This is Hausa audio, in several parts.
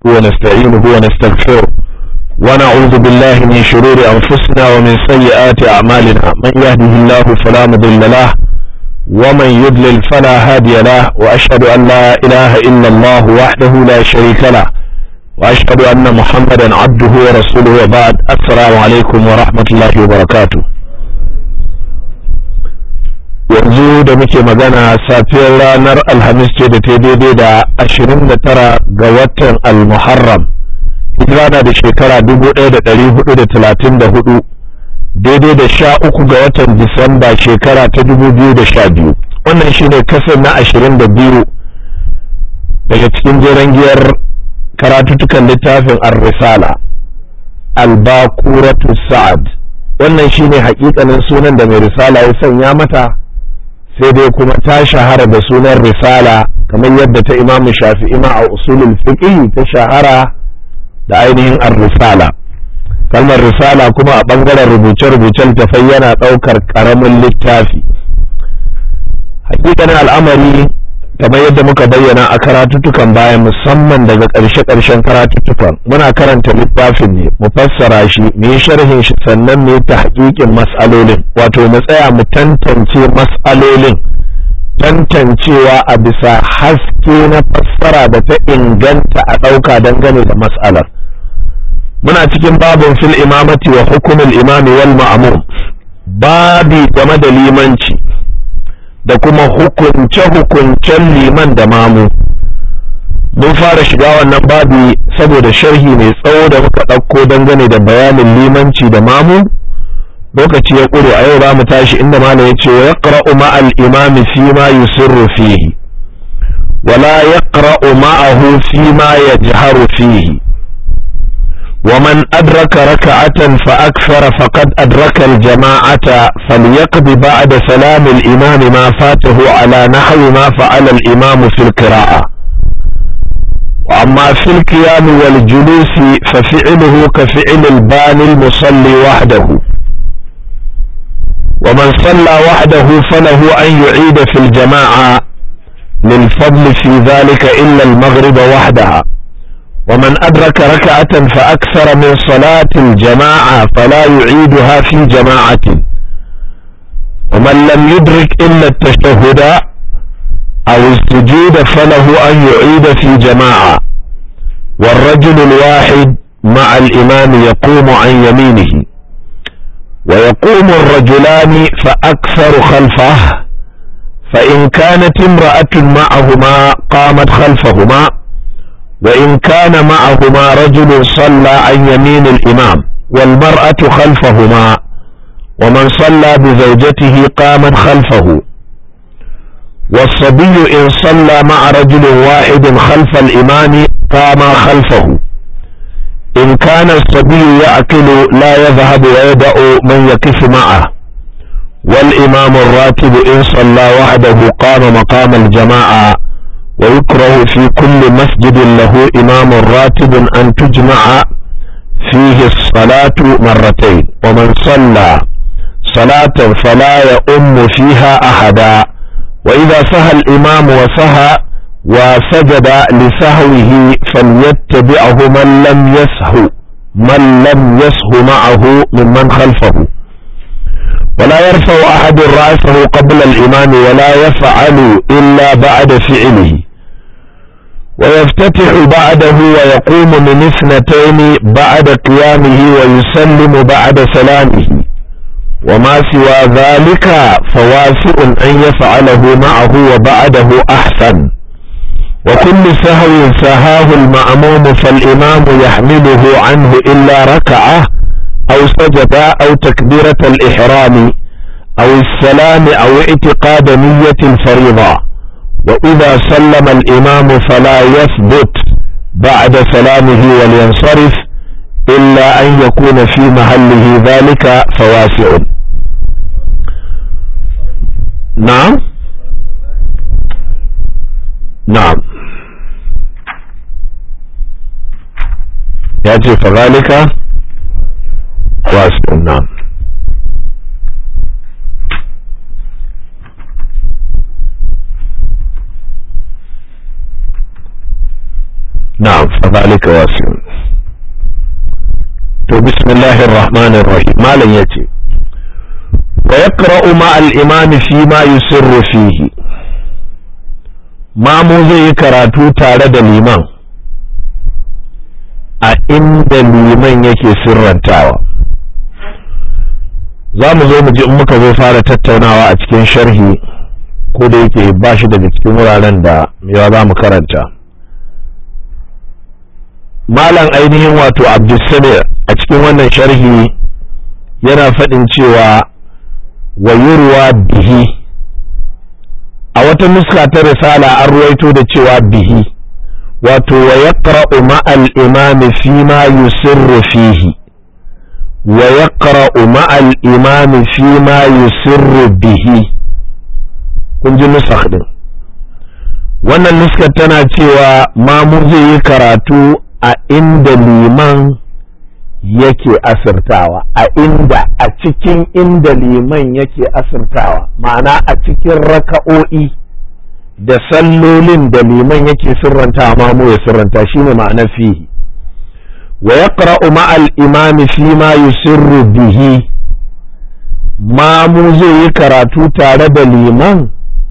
ونستعينه ونستغفره ونعوذ بالله من شرور أنفسنا ومن سيئات أعمالنا من يهده الله فلا مضل له ومن يضلل فلا هادي له وأشهد أن لا إله إلا الله وحده لا شريك له وأشهد أن محمدا عبده ورسوله وبعد السلام عليكم ورحمة الله وبركاته yanzu da muke magana safiyar ranar alhamis ce da ta daidai da 29 ga watan al-muharram hijira na da shekara 1434 daidai da sha uku ga watan disamba shekara ta 2012 wannan shine kasar na 22 daga cikin jeren giyar karatutukan littafin ar-risala al-bakuratu sa'ad wannan shine hakikanin sunan da mai risala ya sanya mata sai dai kuma ta shahara da sunan risala kamar yadda ta imamu shafi'i ma a usulul fiqh ta shahara da ainihin ar-risala kalmar risala kuma a bangaren rubuce-rubucen tafai yana ɗaukar ƙaramin littafi hakikanin al'amari kamar yadda muka bayyana a karatuttukan baya musamman daga ƙarshe-ƙarshen karatuttukan muna karanta littafin ne mu fassara shi mu yi sharhin shi sannan mu yi ta haƙiƙin mas'alolin wato mu tsaya mu tantance mas'alolin tantancewa a bisa haske na fassara da ta inganta a ɗauka dangane da mas'alar muna cikin babin fil imamati wa hukumin imami wal ma'mum babi game da limanci da kuma hukunce-hukuncen liman da mamu mun fara shiga wannan babi saboda sharhi mai tsawo da muka ɗauko dangane da bayanin limanci da mamu lokaci ya ƙure a yau za mu tashi inda malam ya ce wa ya ƙara'u ma'al imami fi ma yusirru fihi wala ya ƙara'u ma'ahu fi ma ya jiharu fihi ومن أدرك ركعة فأكثر فقد أدرك الجماعة فليقض بعد سلام الإمام ما فاته على نحو ما فعل الإمام في القراءة وأما في القيام والجلوس ففعله كفعل الباني المصلي وحده ومن صلى وحده فله أن يعيد في الجماعة للفضل في ذلك إلا المغرب وحدها ومن أدرك ركعة فأكثر من صلاة الجماعة فلا يعيدها في جماعة ومن لم يدرك إلا التشهد أو السجود فله أن يعيد في جماعة والرجل الواحد مع الإمام يقوم عن يمينه ويقوم الرجلان فأكثر خلفه فإن كانت امرأة معهما قامت خلفهما وإن كان معهما رجل صلى عن يمين الإمام والمرأة خلفهما ومن صلى بزوجته قامت خلفه والصبي إن صلى مع رجل واحد خلف الإمام قام خلفه إن كان الصبي يأكل لا يذهب ويدع من يقف معه والإمام الراتب إن صلى وحده قام مقام الجماعة ويكره في كل مسجد له إمام راتب أن تجمع فيه الصلاة مرتين ومن صلى صلاة فلا يؤم فيها أحدا وإذا سهى الإمام وسهى وسجد لسهوه فليتبعه من لم يسهو من لم يسهو معه ممن خلفه ولا يرفع أحد رأسه قبل الإمام ولا يفعل إلا بعد فعله ويفتتح بعده ويقوم من اثنتين بعد قيامه ويسلم بعد سلامه وما سوى ذلك فواسع أن يفعله معه وبعده أحسن وكل سهو سهاه المأموم فالإمام يحمله عنه إلا ركعة أو سجد أو تكبيرة الإحرام أو السلام أو اعتقاد نية الفريضة وإذا سلم الإمام فلا يثبت بعد سلامه ولينصرف إلا أن يكون في محله ذلك فواسع نعم نعم يأتي فذلك واسع نعم نعم ذلك واسع to bismillahir rahmanir rahim malam yace wa yaqra'u ma al-imam fi ma yusirru fihi mamu zai yi karatu tare da liman a inda liman yake sirrantawa za mu zo mu ji in muka zo fara tattaunawa a cikin sharhi ko da yake ba shi daga cikin wuraren da yawa za mu karanta malam ainihin wato abdulsamir a cikin wannan sharhi yana faɗin cewa wa yurwa bihi a wata nuska ta risala an ruwaito da cewa bihi wato wa yaqra'u ma'al imami fi ma yusirru fihi wa yaqra'u ma'al imami fi ma yusirru bihi kun ji nusakh din wannan nuskar tana cewa mamu zai yi karatu a inda liman yake asirtawa a inda a cikin inda liman yake asirtawa ma'ana a cikin raka'o'i da sallolin da liman yake sirranta mamu ya sirranta shine ma'anar fihi wa yaqra'u ma'al imami fi ma yusirru bihi mamu zai yi karatu tare da liman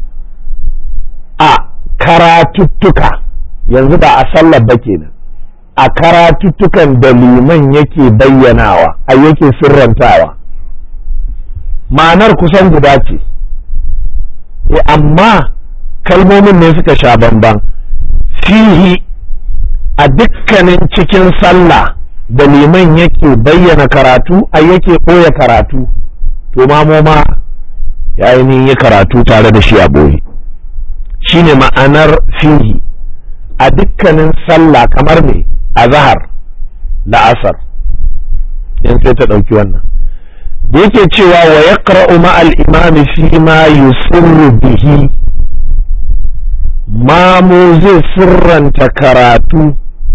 a karatuttuka yanzu ba a sallar ba kenan a karatuttukan da liman yake bayyanawa a yake sirrantawa ma'anar kusan guda ce e amma kalmomin ne suka sha bamban fihi a dukkanin cikin sallah da liman yake bayyana karatu a yake ɓoye karatu to mamoma ya yi karatu tare da shi a ɓoye shine ma'anar fihi a dukkanin sallah kamar ne a zahar la'asar yan sai ta ɗauki wannan da yake cewa wa ya ma'al imami fi ma yusirru bihi mamu zai sirranta karatu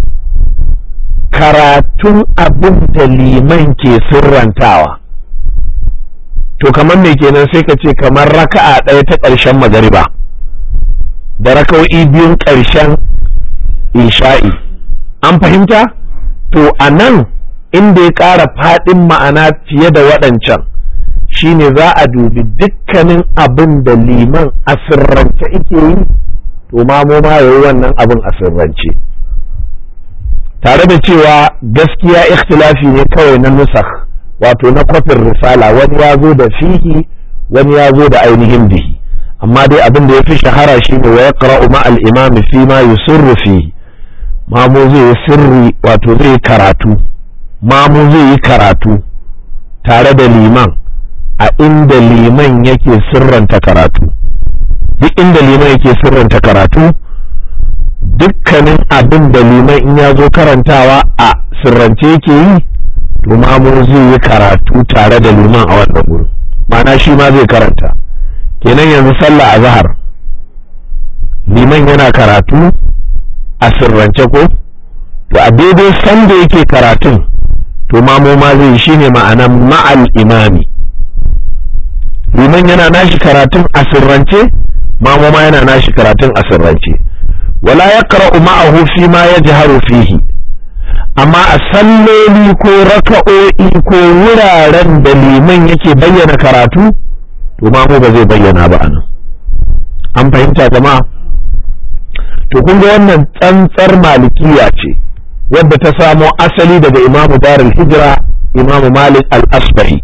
karatun abin da liman ke sirrantawa to kamar me kenan sai ka ce kamar raka'a ɗaya ta ƙarshen magariba da raka'o'i biyun ƙarshen isha'i an fahimta to a nan inda ya ƙara faɗin ma'ana fiye da waɗancan shine za a dubi dukkanin abin da liman a sirrance ike yi to mamo ma yayi wannan abin a sirrance tare da cewa gaskiya ikhtilafi ne kawai na nusakh wato na kwafin risala wani ya zo da fihi wani ya zo da ainihin bihi amma dai abin da ya fi shahara shine wa yaqra'u ma al-imam fi ma yusirru fihi mamu zai yi sirri wato zai yi karatu mamu zai yi karatu tare da liman a inda liman yake sirranta karatu duk inda liman yake sirranta karatu dukkanin abin da liman in ya zo karantawa a sirrance yake yi to mamu zai yi karatu tare da liman a wannan wurin ma'ana shi ma zai karanta kenan yanzu sallah a zahar liman yana karatu a sirrance ko to a daidai sanda yake karatun to mamu ma zai shi ne ma'anan ma'al imami liman yana nashi karatun a sirrance mamu ma yana nashi karatun a sirrance wala ya qara'u ma'ahu fi ma yajharu fihi amma a salloli ko raka'o'i ko wuraren da liman yake bayyana karatu to mamu ba zai bayyana ba anan an fahimta jama'a to kun ga wannan tsantsar malikiya ce wadda ta samo asali daga imamu darul hijira imamu malik al-asbahi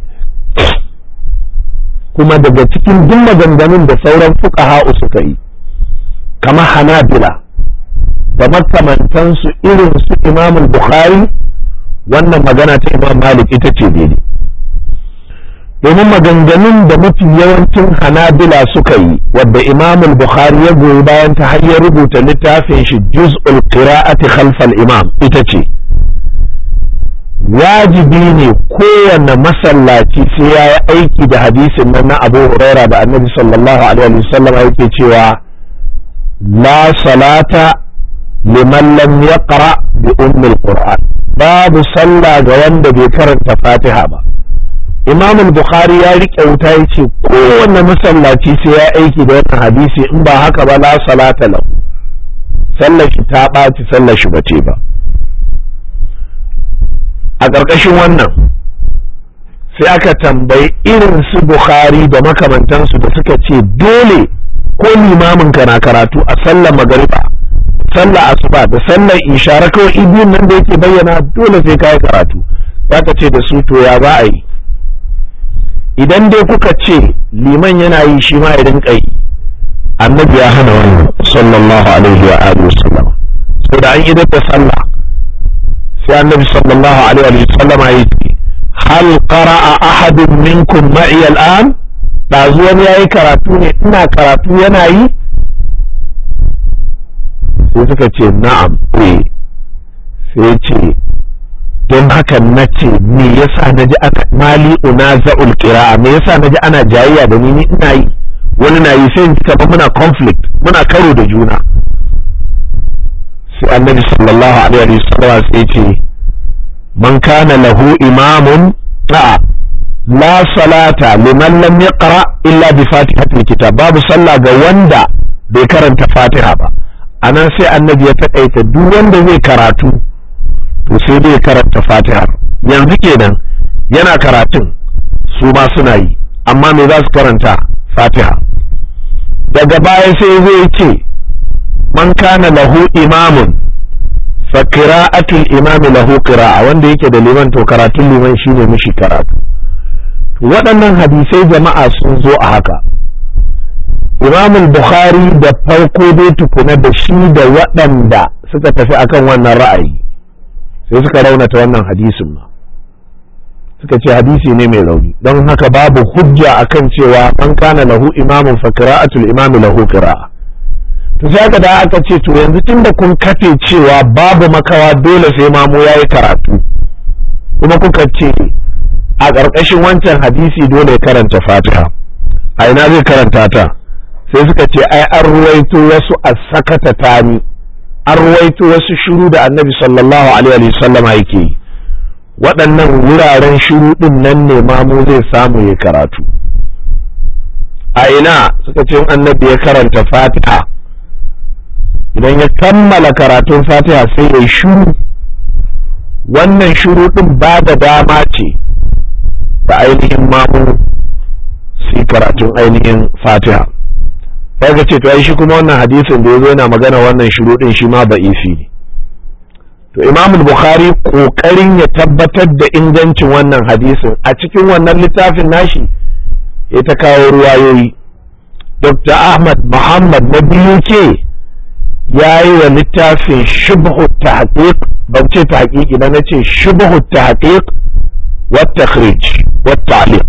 kuma daga cikin duk maganganun da sauran fuqaha suka yi kamar hanabila da makamantansu irin su imamul bukhari wannan magana ta imam malik ita ce daidai domin maganganun da mafi yawancin hanabila suka yi wadda imamul bukhari ya goyi bayan ta har ya rubuta littafin shi juz'ul qira'ati khalfal imam ita ce wajibi ne kowane masallaci sai ya yi aiki da hadisin nan na abu huraira da annabi sallallahu alaihi wasallam yake cewa la salata liman lam yaqra bi ummil qur'an babu sallah ga wanda bai karanta fatiha ba imam bukhari ya rike wuta ya ce kowanne masallaci sai ya aiki da wannan hadisi in ba haka ba la salata lahu sallar shi ta ɓaci sallar shi bace ba a ƙarƙashin wannan sai aka tambayi irin su bukhari da makamantansu da suka ce dole ko limamin ka na karatu a sallar magariba sallar asuba da sallar isha kawai ibiyun nan da yake bayyana dole sai ka yi karatu zaka ce da su to ya za a yi idan dai kuka ce liman yana yi shi ma ya rinka yi annabi ya hana wannan sallallahu alaihi wa alihi wasallam so da an idar da sallah sai annabi sallallahu alaihi wa sallama ya ce hal qara'a ahadun minkum ma'i al'an dazu wani yayi karatu ne ina karatu yana yi sai suka ce na'am eh sai ce don haka na ce me yasa na ji aka mali una za'ul qira'a me yasa na ji ana jayayya da ni ni ina yi wani na yi sai kamar muna conflict muna karo da juna sai annabi sallallahu alaihi wasallam sai ce man kana lahu imamun a'a la salata liman lam yaqra illa bi fatihatil kitab babu sallah ga wanda bai karanta fatiha ba anan sai annabi ya takaita duk wanda zai karatu to sai dai karanta fatiha yanzu kenan yana karatun su ma suna yi amma me za su karanta fatiha daga baya sai zai ce man kana lahu imamun fa qira'atul imami lahu qira'a wanda yake da liman to karatun liman shine mishi karatu waɗannan hadisai jama'a sun zo a haka imam bukhari da farko dai tukuna da shi da waɗanda suka tafi akan wannan ra'ayi sai suka raunata wannan hadisin ma suka ce hadisi ne mai rauni don haka babu hujja akan cewa man kana lahu imamun fa qira'atul imami lahu qira'a to sai aka da aka ce to yanzu tunda kun kafe cewa babu makawa dole sai mamu yayi karatu kuma kuka ce a ƙarƙashin wancan hadisi dole karanta fatiha a ina zai karanta ta sai suka ce ai an ruwaito wasu a sakata tani an ruwaito wasu shiru da annabi sallallahu alaihi wa sallama yake yi waɗannan wuraren shiru ɗin nan ne mamu zai samu ya karatu a ina suka ce annabi ya karanta fatiha idan ya kammala karatun fatiha sai ya yi shiru wannan shiru ɗin ba da dama ce da ainihin mamu su karatun ainihin fatiha sai ka ce to ai shi kuma wannan hadisin da ya zo yana magana wannan shiru ɗin shi ma ba'ifi ne to imam bukhari kokarin ya tabbatar da ingancin wannan hadisin a cikin wannan littafin nashi ya ta kawo ruwayoyi dr ahmad muhammad na biyu ke ya yi wa littafin shubhu tahqiq ban ce tahqiqi na nace shubhu tahqiq wa takhrij wa ta'liq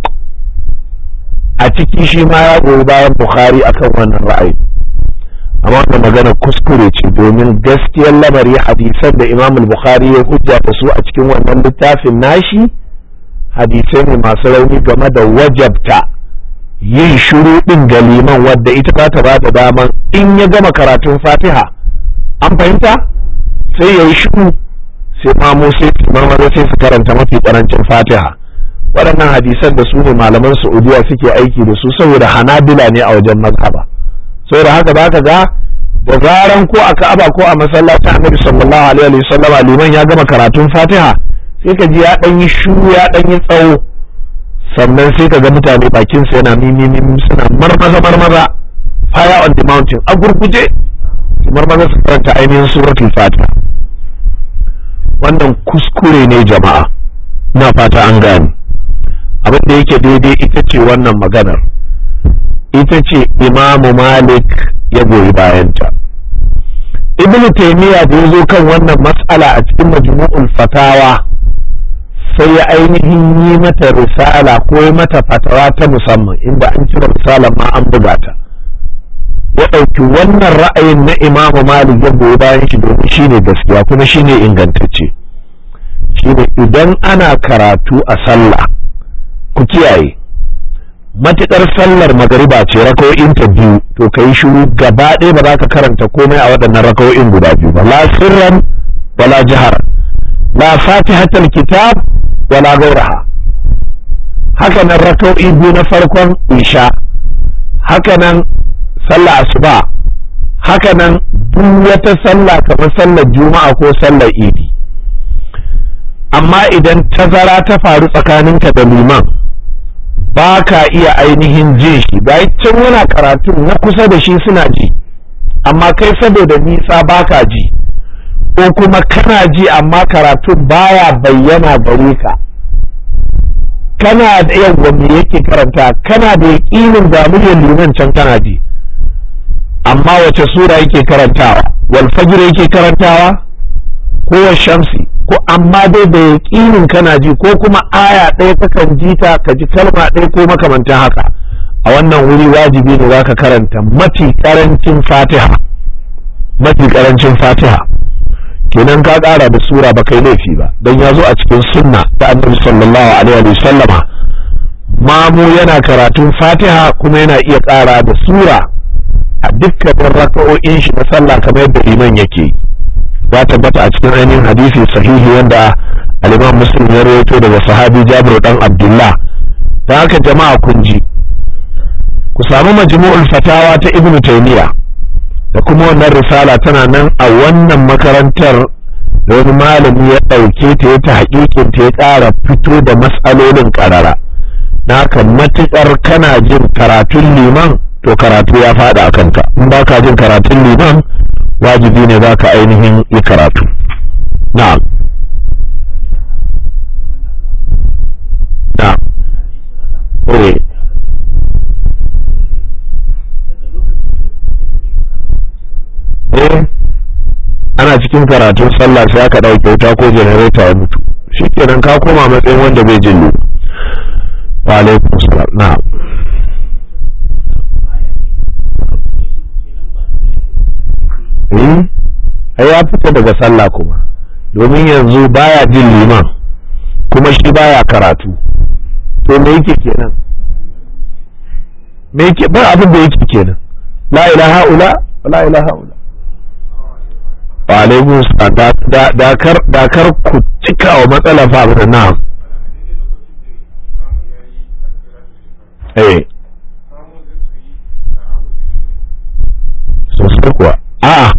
a ciki shi ma ya goyi bayan bukhari akan wannan ra'ayi amma wannan magana kuskure ce domin gaskiyar lamari hadisan da imam bukhari ya hujja da su a cikin wannan littafin nashi hadisai ne masu rauni game da wajabta yin shiru din ga liman wadda ita za ta ba da daman in ya gama karatun fatiha an fahimta sai ya yi shiru sai mamu sai marmara sai su karanta mafi karancin fatiha waɗannan hadisan da su ne malaman saudiya suke aiki da su saboda hanabila ne a wajen mazhaba saboda haka ba ka ga da zaran ko a ka'aba ko a masallacin annabi sallallahu alaihi wa sallama liman ya gama karatun fatiha sai ka ji ya dan yi shuru ya dan yi tsawo sannan sai ka ga mutane bakin sa yana mimi suna marmaza marmaza fire on the mountain a gurguje marmaza su karanta ainihin suratul fatiha wannan kuskure ne jama'a na fata an gane abin da yake daidai ita ce wannan maganar ita ce imamu malik ya goyi bayanta ibnu taimiyya da ya zo kan wannan matsala a cikin majmu'ul fatawa sai ya ainihin yi mata risala ko yi mata fatawa ta musamman inda an cire risalar ma an buga ta ya ɗauki wannan ra'ayin na imamu malik ya goyi bayan shi domin shine gaskiya kuma shine ingantacce shine idan ana karatu a sallah ku kiyaye matuƙar sallar magariba ce raka'o'in ta biyu to ka yi shiru gaba ɗaya ba za ka karanta komai a waɗannan raka'o'in guda biyu ba la sirran wala jihar la fatihatul kitab wala gauraha haka nan raka'o'i biyu na farkon isha haka nan sallah asuba haka nan duk wata sallah kamar sallar juma'a ko sallar idi amma idan tazara ta faru tsakaninka da liman ba ka iya ainihin jin shi bayan can yana karatu na kusa da shi suna ji amma kai saboda nisa ba ka ji ko kuma kana ji amma karatun baya bayyana gare ka kana da yawan me yake karanta kana da yaƙinin ga muryar liman can kana ji amma wace sura yake karantawa wal fajr yake karantawa ko shamsi ko amma dai da yaƙinin kana ji ko kuma aya ɗaya kakan ji ta ka ji kalma ɗaya ko makamantan haka a wannan wuri wajibi ne zaka karanta mafi karancin fatiha mafi karancin fatiha kenan ka ƙara da sura ba kai laifi ba don ya zo a cikin sunna ta annabi sallallahu alaihi wa sallama mamu yana karatun fatiha kuma yana iya ƙara da sura a dukkanin raka'o'in shi na sallah kamar yadda liman yake ya tabbata a cikin ainihin hadisi sahihi wanda al-imam muslim ya rawaito daga sahabi jabir dan abdullah ta haka jama'a kun ji ku samu majmu'ul fatawa ta ibnu taymiya da kuma wannan risala tana nan a wannan makarantar da wani malami ya ɗauke ta ya ta haƙiƙin ta ya ƙara fito da matsalolin ƙarara na haka matuƙar kana jin karatun liman to karatu ya faɗa a kanka in ba ka jin karatun liman wajibi ne za ka ainihin yi karatu na'am na'am eh eh ana cikin karatun sallah sai aka ɗauke wuta ko janareta ya mutu shikenan ka koma matsayin wanda bai jin wa alaikum salam na'am ai ya fita daga sallah kuma domin yanzu baya jin liman kuma shi baya karatu to me yake kenan me yake ba abin da yake kenan la ilaha ula la ilaha ula wa alaikum salam dakar dakar ku cika wa matsala fa abin na eh sosai kuwa a'a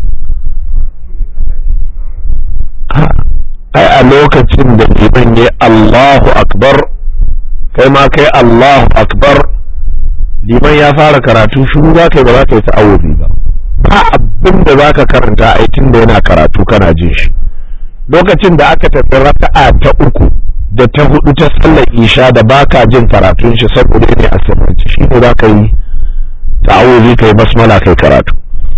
ai a lokacin da liman ya Allahu akbar kai ma kai Allahu akbar liman ya fara karatu shuru za ka yi ba za ka yi ta'awuzi ba ba abin da za ka karanta ai tun da yana karatu kana jin shi lokacin da aka tafi raka'a ta uku da ta hudu ta sallar isha da baka jin karatun shi saboda ne a sirrance shi ne za ka yi ta'awuzi ka yi basmala kai karatu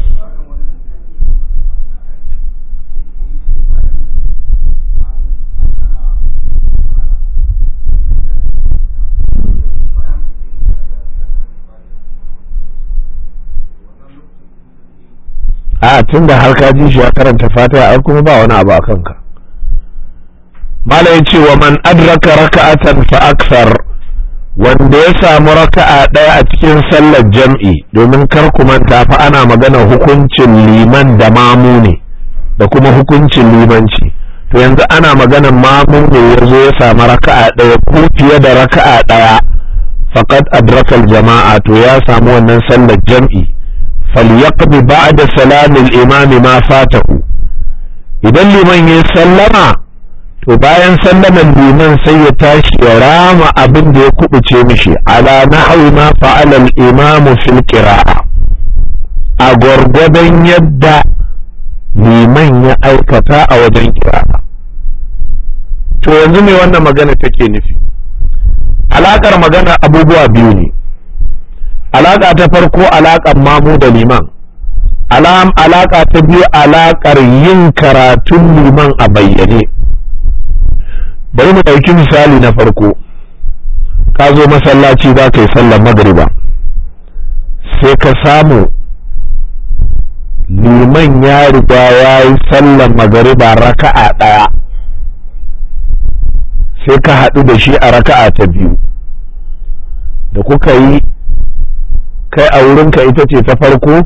a tun da har ka ji shi ya karanta fatiha ai kuma ba wani abu a kanka mala ya ce wa man adraka raka'atan fa aksar wanda ya samu raka'a ɗaya a cikin sallar jam'i domin kar ku manta fa ana magana hukuncin liman da mamu ne da kuma hukuncin limanci to yanzu ana magana mamu ne ya zo ya samu raka'a ɗaya ko fiye da raka'a ɗaya faqad adrakal jama'a to ya samu wannan sallar jam'i falyaqdi ba'da salamil imami ma fatahu idan liman ya sallama to bayan sallaman liman sai ya tashi ya rama abin da ya kubuce mishi ala nahwi ma fa'ala al-imamu fil qira'a a gwargwadon yadda liman ya aikata a wajen qira'a to yanzu me wannan magana take nufi alakar magana abubuwa biyu ne alaka ta farko alakan mamu da liman alaka ta biyu alakar yin karatun liman a bayyane bari mu ɗauki misali na farko ka zo masallaci za ka yi sallar magriba sai ka samu liman ya riga ya yi sallar magariba raka'a ɗaya sai ka haɗu da shi a raka'a ta biyu da kuka yi kai a wurinka ita ce ta farko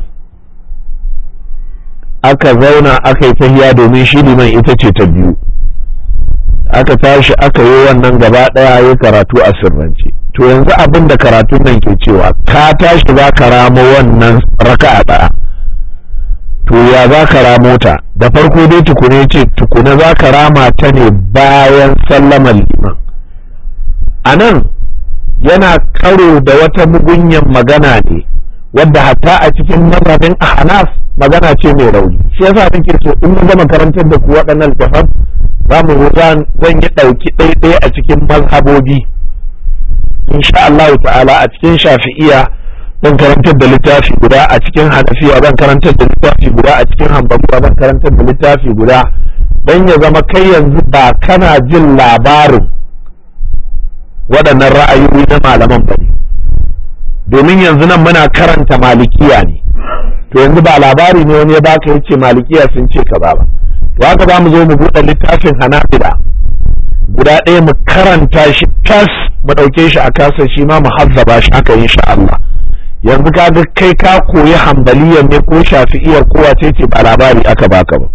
aka zauna aka yi tahiya domin shi liman ita ce ta biyu aka tashi aka yi wannan gaba ɗaya ya karatu a sirrance to yanzu abin da karatun nan ke cewa ka tashi za ka ramo wannan raka'a ɗaya to ya za ka ramo ta da farko dai tukune ce tukuna za ka rama ta ne bayan sallamar liman a nan yana karo da wata mugunyan magana ne wadda hatta a cikin mazhabin ahnaf magana ce mai rauni shi yasa nake so in mun gama karantar da ku waɗannan littafan za mu zan yi ɗauki ɗaiɗaya a cikin mazhabobi insha Allah ta'ala a cikin shafi'iya zan karantar da littafi guda a cikin hanafiya zan karantar da littafi guda a cikin hanbaliya zan karantar da littafi guda don ya zama kai yanzu ba kana jin labarin waɗannan ra'ayoyi na malaman ba ne domin yanzu nan muna karanta malikiya ne to yanzu ba labari ne wani ya baka yace malikiya sun ce ka ba to haka za mu zo mu buɗe littafin hanafila guda ɗaya mu karanta shi tas mu ɗauke shi a kasa shi ma mu hazzaba shi haka insha Allah yanzu ka ga kai ka koyi hambaliyar ne ko shafi'iyar ko wace ce ba labari aka baka ba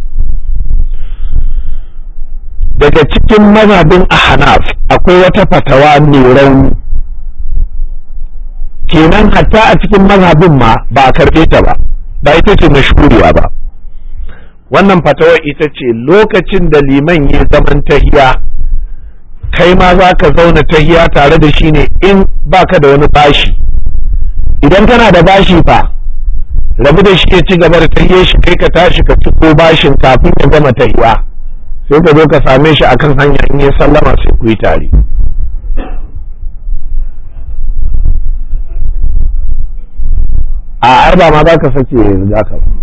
daga cikin mazhabin ahnaf akwai wata fatawa mai rauni kenan hatta a cikin mazhabin ma ba a karɓe ta ba ba ita ce mashhuriya ba wannan fatawar ita ce lokacin da liman ya zaman tahiya kai ma za ka zauna tahiya tare da shi ne in baka da wani bashi idan kana da bashi fa rabu da shi ya ci gaba da tahiyar shi kai ka tashi ka ci ko bashin kafin ya gama tahiya sai ka zo ka same shi akan hanya in ya sallama sai ku yi tare a ai ba ma za ka sake riga ka ba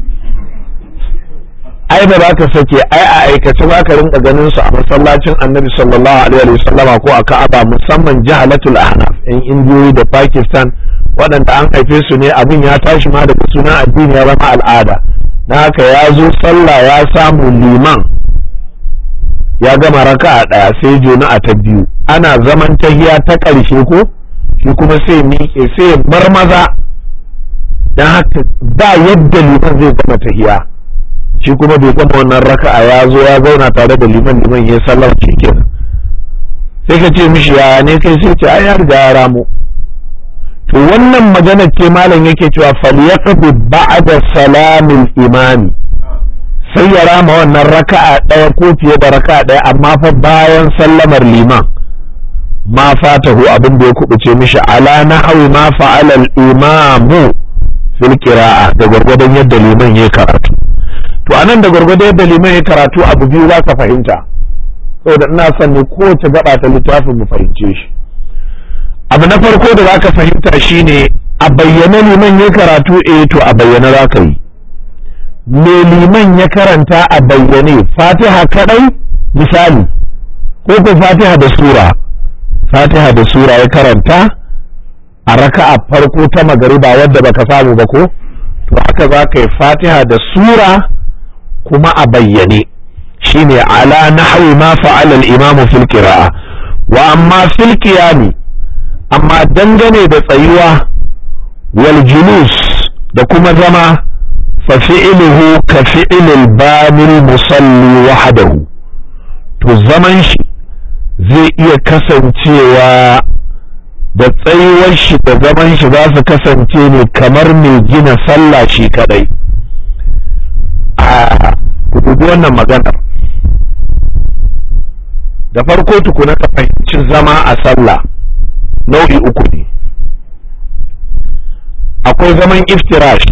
ai ba za ka sake ai a aikace za ka rinka ganin su a masallacin annabi sallallahu alaihi wa sallama ko a ka'aba musamman jahalatul ahnaf yan indiyoyi da pakistan waɗanda an haife su ne abin ya tashi ma daga sunan addini ya zama al'ada na haka ya zo sallah ya samu liman ya gama raka'a ɗaya sai jona a ta biyu ana zaman tahiya ta ƙarshe ko shi kuma sai miƙe sai ya marmaza don haka ba yadda liman zai gama tahiya shi kuma bai gama wannan raka'a ya zo ya zauna tare da liman liman ya sallar shi kenan sai ka ce mishi ya ne kai sai ce ai ya riga ya ramo to wannan magana ce malam yake cewa falyaqdi ba'da salamil imami sai ya rama wannan raka'a ɗaya ko fiye da raka'a ɗaya amma fa bayan sallamar liman ma fatahu abin da ya kubuce mishi ala nahwi ma fa'ala al-imamu fil qira'a da gwargwadon yadda liman ya karatu to anan da gwargwadon yadda liman ya karatu abu biyu za ka fahimta saboda ina son ne kowace gaba ta littafin mu fahimce shi abu na farko da za ka fahimta shine a bayyana liman ya karatu eh to a bayyana za ka yi me liman ya karanta a bayyane fatiha kadai misali ko ko fatiha da sura fatiha da sura ya karanta a raka'a farko ta magariba wadda baka samu ba ko to haka za ka yi fatiha da sura kuma a bayyane shine ala nahwi ma fa'ala al-imam fil qira'a wa amma fil qiyami amma dangane da tsayuwa wal julus da kuma zama fa fi'luhu ka fi'lil bamil musalli wahdahu to zaman shi zai iya kasancewa da tsayuwar shi da zaman shi za su kasance ne kamar mai gina sallah shi kadai a dubi wannan maganar da farko tukuna ka fahimci zama a sallah nau'i uku ne akwai zaman iftirash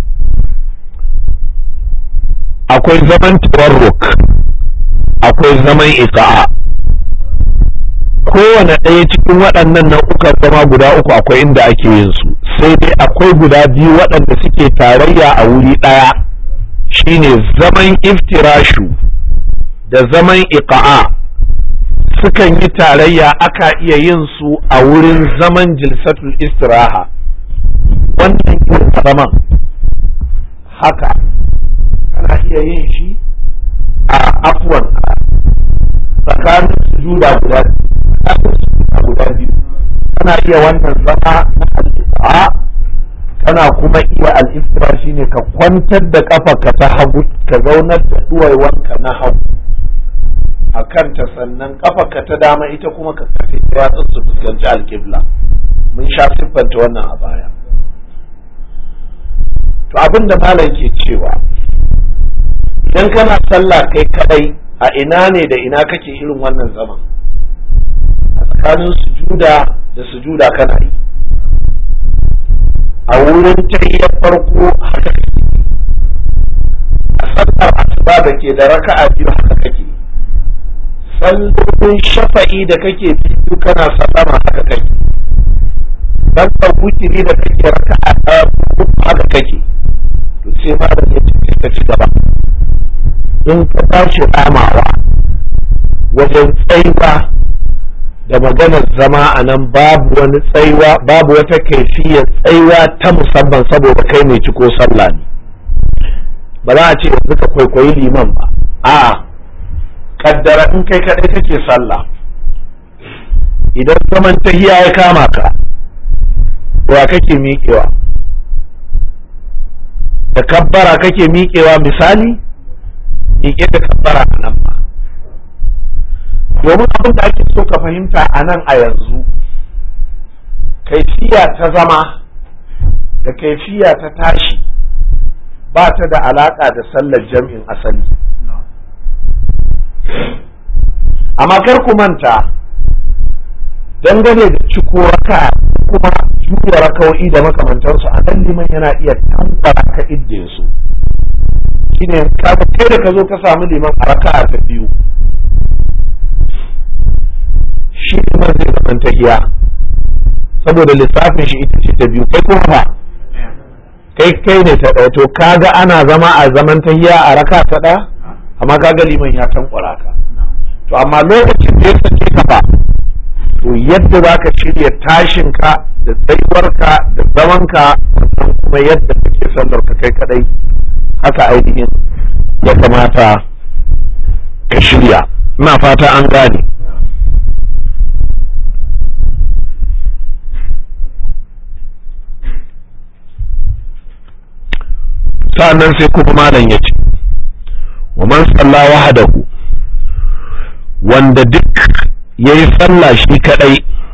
akwai zaman tawarruk akwai zaman iqa'a kowane ɗaya cikin waɗannan nau'ukan zama guda uku akwai inda ake yin su sai dai akwai guda biyu waɗanda suke tarayya a wuri ɗaya shine zaman iftirashu da zaman iqa'a sukan yi tarayya aka iya yin su a wurin zaman jilsatul istiraha wannan irin zaman haka kana iya yin shi a afwan tsakanin sujuda guda guda biyu kana iya wannan zama na al'iqa kana kuma iya al'istira shine ka kwantar da kafarka ta hagu ka zaunar da duwaiwanka na hagu a kanta sannan kafarka ta dama ita kuma ka kafe ta yatsun su fuskanci alƙibla mun sha siffanta wannan a baya to abin da malam ke cewa idan kana sallah kai kadai a ina ne da ina kake irin wannan zaman a tsakanin sujuda da sujuda kana yi a wurin tahiyyar farko haka kake a sallar asuba da ke da raka'a biyu haka kake sallolin shafa'i da kake biyu kana sallama haka kake sallar wutiri da kake raka'a ɗaya haka kake to sai ma da ya ka ci gaba in ka tashi ramawa wajen tsaiwa da maganar zama a nan babu wani tsaiwa babu wata kaifiyar tsaiwa ta musamman saboda kai mai ciko sallah ne ba za a ce yanzu ka kwaikwayi liman ba a kaddara in kai kadai kake sallah idan zaman tahiya ya kama ka wa kake miƙewa da kabbara kake miƙewa misali miƙe da kabbara a nan ba domin abin da ake so ka fahimta a nan a yanzu kaifiya ta zama da kaifiya ta tashi ba ta da alaƙa da sallar jam'in asali amma kar ku manta dangane da ciko raka kuma juya raka'o'i da makamantansu a nan liman yana iya tambara ka idda su shine kaga kai da ka zo ka samu liman a raka'a ta biyu shi liman zai zaman tahiya saboda lissafin shi ita ce ta biyu kai kuma ba kai kai ne ta ɗaya to kaga ana zama a zaman tahiya a raka ta ɗaya amma kaga liman ya tankwara ka to amma lokacin da ya sake ka ba to yadda za ka shirya tashinka da tsayuwarka da zamanka sannan kuma yadda kake sallar ka kai kadai haka ainihin ya kamata ka shirya ina fata an gane sa'annan sai kuma malam ya ce wa man salla wahadahu wanda duk ya yi sallah shi kadai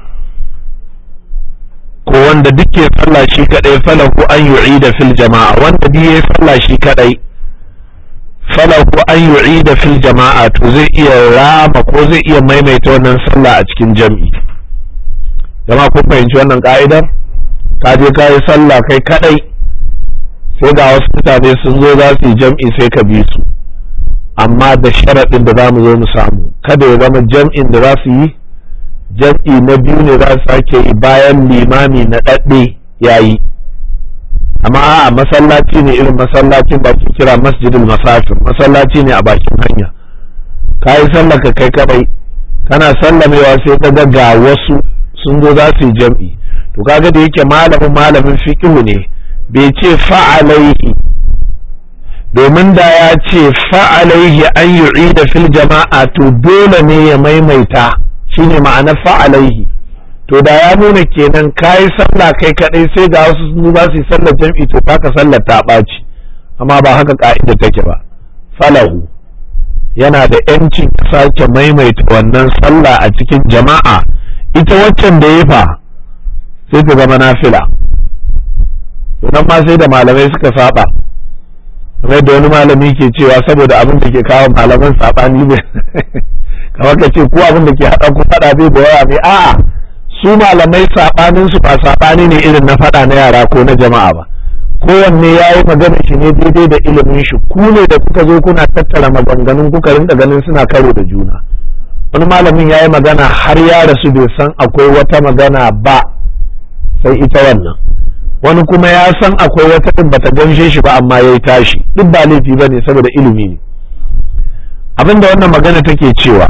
ko wanda duk ya sallah shi kadai falahu an yu'ida fil jama'a wanda duk ya yi sallah shi kadai falahu an yu'ida fil jama'a to zai iya rama ko zai iya maimaita wannan sallah a cikin jam'i jama'a kun fahimci wannan ka'idar ka je ka yi sallah kai kadai sai ga wasu mutane sun zo za su yi jam'i sai ka bi su amma da sharaɗin da za mu zo mu samu kada ya zama jam'in da za su yi jam'i na biyu ne za su sake yi bayan limami na ɗaɗɗe ya yi amma a masallaci ne irin masallacin da ake kira masjidul masafir masallaci ne a bakin hanya ka yi sallah ka kai kaɗai kana sallamewa sai ka ga ga wasu sun zo za su yi jam'i to kaga da yake malamin malamin fiqhu ne bai ce fa'alaihi domin da ya ce fa'alaihi an yu'ida fil jama'a to dole ne ya maimaita shine ma'ana fa'alaihi to da ya nuna kenan kayi sallah kai kadai sai ga wasu sun za su yi sallar jam'i to ka sallar ta ɓaci amma ba haka ka'ida take ba falahu yana da yancin sake maimaita wannan sallah a cikin jama'a ita waccan da ya fa sai ta zama nafila to nan ma sai da malamai suka saba kamar da wani malami ke cewa saboda abin da ke kawo malaman sabani ne kamar ka ce ko abin da ke haɗa ku faɗa bai da yawa ne a'a su malamai sabanin su ba sabani ne irin na faɗa na yara ko na jama'a ba kowanne ya yi magana shi ne daidai da ilimin shi ku ne da kuka zo kuna tattara maganganun kuka rinka ganin suna karo da juna wani malamin ya yi magana har ya rasu bai san akwai wata magana ba sai ita wannan wani kuma ya san akwai wata ɗin bata gamshe shi ba amma ya yi tashi duk ba laifi ba ne saboda ilimi ne abinda wannan magana take cewa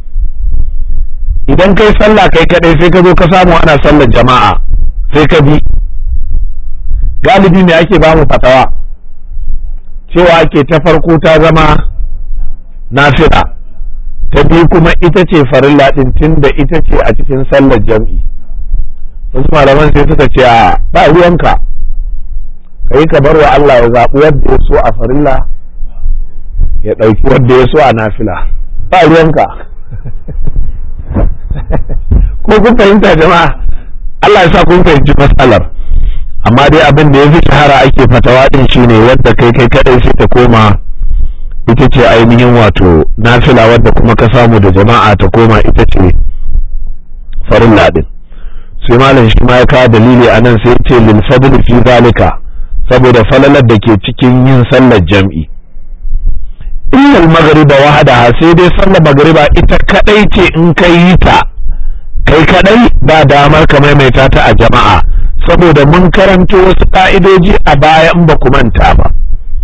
idan kai sallah kai kadai sai ka zo ka samu ana sallar jama'a sai ka bi galibi me ake ba mu fatawa cewa ake ta farko ta zama nafila ta biyu kuma ita ce farilla ɗin tun da ita ce a cikin sallar jam'i wasu malaman sai suka ce a ba ruwanka ka yi ka bar wa Allah ya zaɓi wadda ya so a farilla ya ɗauki wadda ya so a nafila ba ruwanka ko kun fahimta jama'a Allah ya sa kun fahimci matsalar amma dai abin da ya fi shahara ake fatawa din shine wadda kai kai kadai sai ta koma ita ce ainihin wato nafila wadda kuma ka samu da jama'a ta koma ita ce farilla din sai malam shi ma ya kawo dalili a nan sai ce lil fadl fi zalika saboda falalar da ke cikin yin sallar jam'i illa al-maghriba wahdaha sai dai sallar magriba ita kadai ce in kai yi ta kai kadai ba damar ka maimaita ta a jama'a saboda mun karanto wasu ka'idoji a baya in ba ku manta ba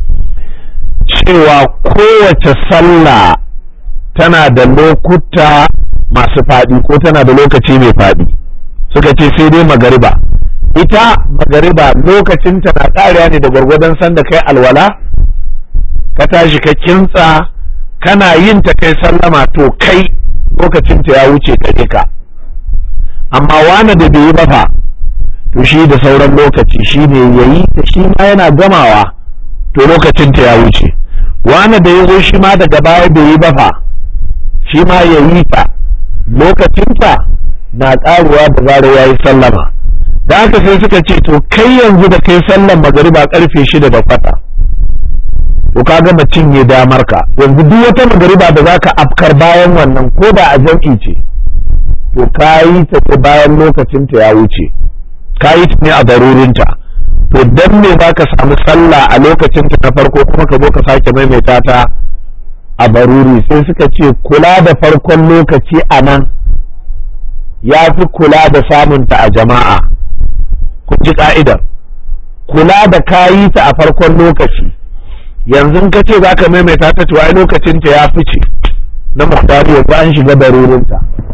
cewa kowace sallah tana da lokuta masu faɗi ko tana da lokaci mai faɗi suka ce sai dai magariba ita magariba lokacinta na ƙariya ne da gwargwadon sanda kai alwala ka tashi ka kintsa kana yin ta kai sallama to kai lokacinta ya wuce gare ka amma wani da bai yi ba fa to shi da sauran lokaci shi ne ya yi ta shi ma yana gamawa to lokacinta ya wuce wani da ya zo shi ma daga baya bai yi ba fa shi ma ya yi ta lokacinta na ƙaruwa da zarar ya yi sallama da haka sai suka ce to kai yanzu da kai sallan magariba karfe shida da kwata to ka gama cinye damar ka yanzu duk wata magariba da zaka afkar bayan wannan ko da a jam'i ce to ka yi ta ce bayan lokacin ta ya wuce ka yi ta ne a darurinta to dan me za ka samu sallah a lokacin ta na farko kuma ka zo ka sake maimaita ta a baruri sai suka ce kula da farkon lokaci a nan ya fi kula da samunta a jama'a kun ji ka'idar kula da kayi ta a farkon lokaci yanzu ka ce za ka maimaita ta tuwa lokacinta ya fice na muhtari yanzu an shiga darurinta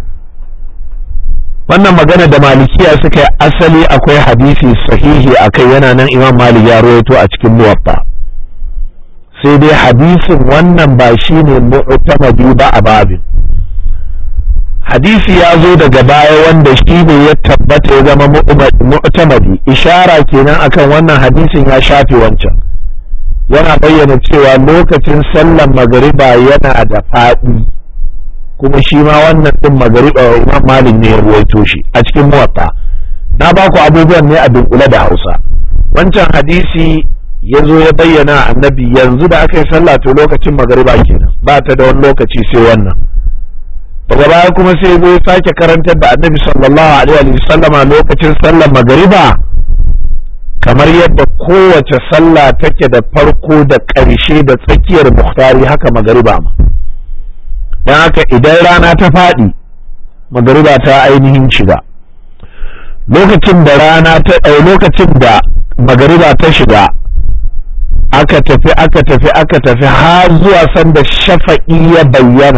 wannan magana da malikiya suka yi asali akwai hadisi sahihi a kai yana nan imam malik ya rawaito a cikin muwatta sai dai hadisin wannan ba shi ne mu'tamadi ba a babin hadisi ya zo daga baya wanda shi ne ya tabbata ya zama mu'tamadi ishara kenan akan wannan hadisin ya shafe wancan yana bayyana cewa lokacin sallan magariba yana da faɗi kuma shi ma wannan din magariba imam malik ne ya ruwaito shi a cikin muwatta na ba ku abubuwan ne a dunkule da hausa wancan hadisi ya zo ya bayyana annabi yanzu da aka yi sallah to lokacin magariba kenan ba ta da wani lokaci sai wannan daga baya kuma sai zo ya sake karantar da annabi sallallahu alaihi wa sallama lokacin sallar magariba kamar yadda kowace sallah take da farko da ƙarshe da tsakiyar muhtari haka magariba ma don haka idan rana ta faɗi magariba ta ainihin shiga lokacin da rana ta lokacin da magariba ta shiga aka tafi aka tafi aka tafi har zuwa sanda shafa'i ya bayyana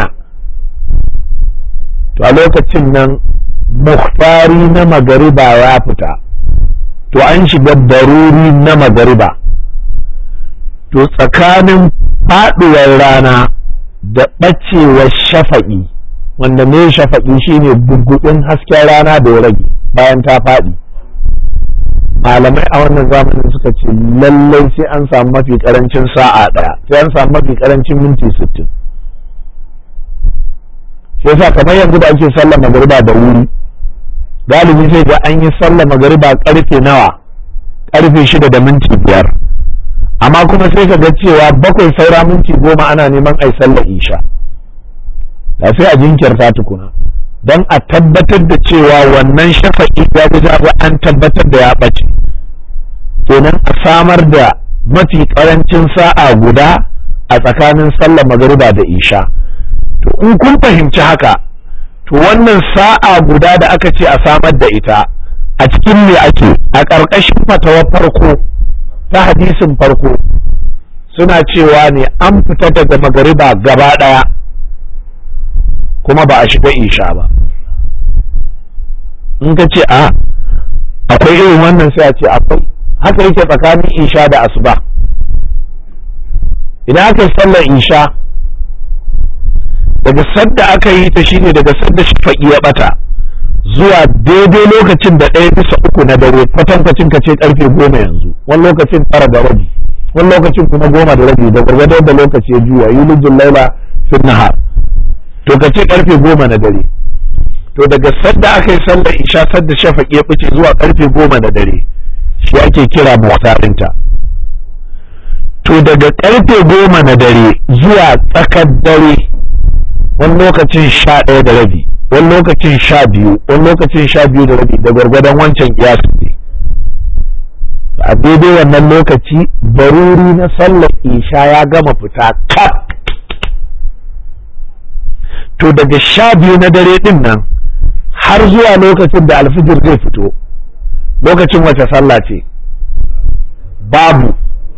to a lokacin nan muhtari na magariba ya fita to an shiga daruri na magariba to tsakanin faɗuwar rana da ɓacewar shafa'i wanda ne shafa'i shine gugguɗin hasken rana da ya rage bayan ta faɗi malamai a wannan zamanin suka ce lallai sai an samu mafi karancin sa'a ɗaya sai an samu mafi karancin minti sittin shi yasa kamar yanzu da ake sallar magariba da wuri galibi sai ga an yi sallar magariba karfe nawa karfe shida da minti biyar amma kuma sai ka ga cewa bakwai saura minti goma ana neman ai sallar isha da sai a jinkirta tukuna don a tabbatar da cewa wannan shafa'i ya guda an tabbatar da ya ɓace kenan a samar da mafi ƙarancin sa'a guda a tsakanin sallar magariba da isha to in kun fahimci haka to wannan sa'a guda da aka ce a samar da ita a cikin me ake a ƙarƙashin fatawar farko ta hadisin farko suna cewa ne an fita daga magariba gaba ɗaya kuma ba a shiga isha ba in ka ce a akwai irin wannan sai a ce akwai haka yake tsakanin isha da asuba idan aka yi sallar isha daga sadda aka yi ta shine daga sadda shafa'i ya bata zuwa daidai lokacin da ɗaya bisa uku na dare kwatankwacin ka ce karfe goma yanzu wani lokacin tara da rabi wani lokacin kuma goma da rabi da gwargwadon da lokaci ya juya yulijin laila fin nahar to ka ce karfe goma na dare to daga sadda aka yi sallar isha sadda shafaƙi ya fice zuwa karfe goma na dare shi ake kira muhtarinta to daga karfe goma na dare zuwa tsakar dare wani lokacin sha ɗaya da rabi wani lokacin sha biyu wani lokacin sha biyu da rabi da gwargwadon wancan kiyasin ne a daidai wannan lokaci baruri na sallar isha ya gama fita kaf to daga sha biyu na dare din nan har zuwa lokacin da alfijir zai fito lokacin wace sallah ce babu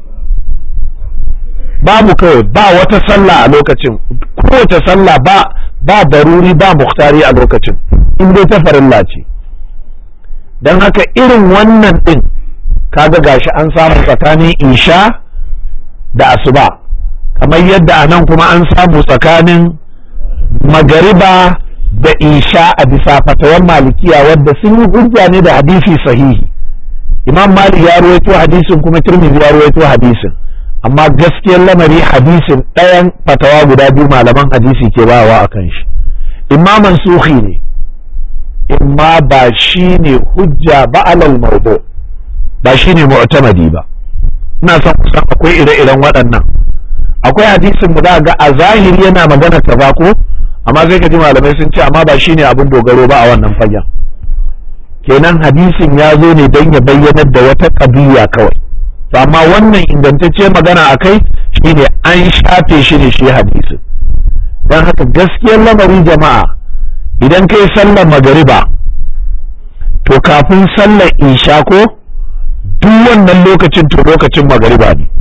babu kawai ba wata sallah a lokacin kowace sallah ba ba daruri ba muhtari a lokacin in dai ta farilla ce don haka irin wannan din kaga gashi an samu tsakanin isha da asuba kamar yadda a nan kuma an samu tsakanin magariba da isha a bisa fatawan malikiya wadda sun yi hujja ne da hadisi sahihi imam malik ya ruwaito hadisin kuma tirmidhi ya ruwaito hadisin amma gaskiyar lamari hadisin ɗayan fatawa guda biyu malaman hadisi ke bawa a kan shi imma mansuhi ne imma ba shi ne hujja ba alal mawdu ba shi ne mu'tamadi ba ina son kusan akwai ire-iren waɗannan akwai hadisin mu da ga a zahiri yana magana kaza ko amma sai ka ji malamai sun ce amma ba shi ne abin dogaro ba a wannan fagen kenan hadisin ya zo ne don ya bayyanar da wata ƙabiya kawai to amma wannan ingantacce magana a kai shine an shafe shi ne shi hadisin don haka gaskiyar lamari jama'a idan kai sallar magariba to kafin sallar isha ko duk wannan lokacin to lokacin magariba ne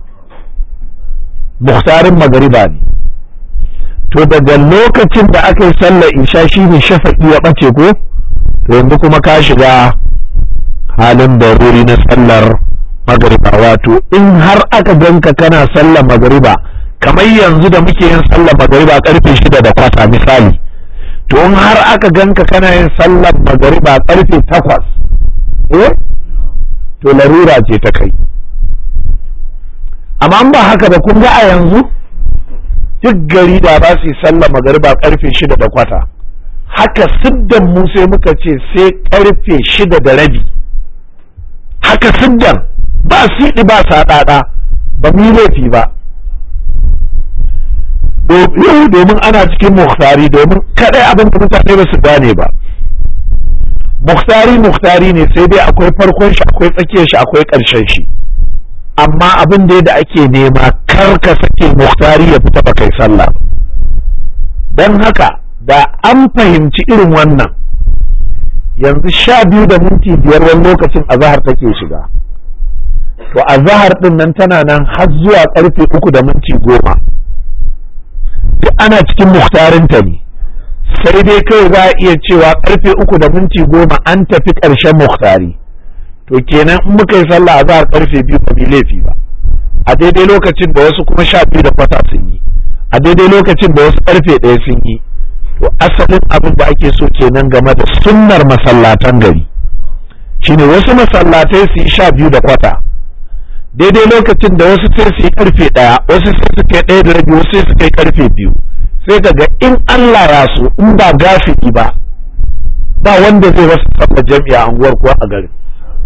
muhtarin magariba ne to daga lokacin da aka yi sallar isha shine shafa'i ya ɓace ko to yanzu kuma ka shiga halin daruri na sallar magariba wato in har aka ganka kana sallar magariba kamar yanzu da muke yin sallar magariba karfe shida da kwata misali to in har aka ganka kana yin sallar magariba karfe takwas eh to larura ce ta kai amma ba haka ba kun ga a yanzu duk gari da ba su yi sallar magariba karfe shida da kwata haka siddan mu sai muka ce sai karfe shida da rabi haka siddan ba siɗi ba saɗaɗa ba mu yi laifi ba yau domin ana cikin muhtari domin kaɗai abin da mutane ba su gane ba muhtari muhtari ne sai dai akwai farkon shi akwai tsakiyar shi akwai ƙarshen shi amma abin da da ake nema kar ka sake muhtari ya fita ba kai sallah don haka da an fahimci irin wannan yanzu sha biyu da minti biyar wani lokacin azahar take shiga to azahar din nan tana nan har zuwa karfe uku da minti goma duk ana cikin muhtarinta ne sai dai kai za a iya cewa karfe uku da minti goma an tafi ƙarshen muhtari to kenan in muka yi sallah azahar karfe biyu ba mai laifi ba a daidai lokacin da wasu kuma sha biyu da kwata sun yi a daidai lokacin da wasu karfe ɗaya sun yi to asalin abin da ake so kenan game da sunnar masallatan gari shine wasu masallatai su yi sha biyu da kwata daidai lokacin da wasu sai su yi karfe ɗaya wasu sai su kai ɗaya da rabi wasu sai su kai karfe biyu sai ka ga in Allah ya so in ba gafiki ba ba wanda zai wasu sallar jami'a anguwar kuwa a garin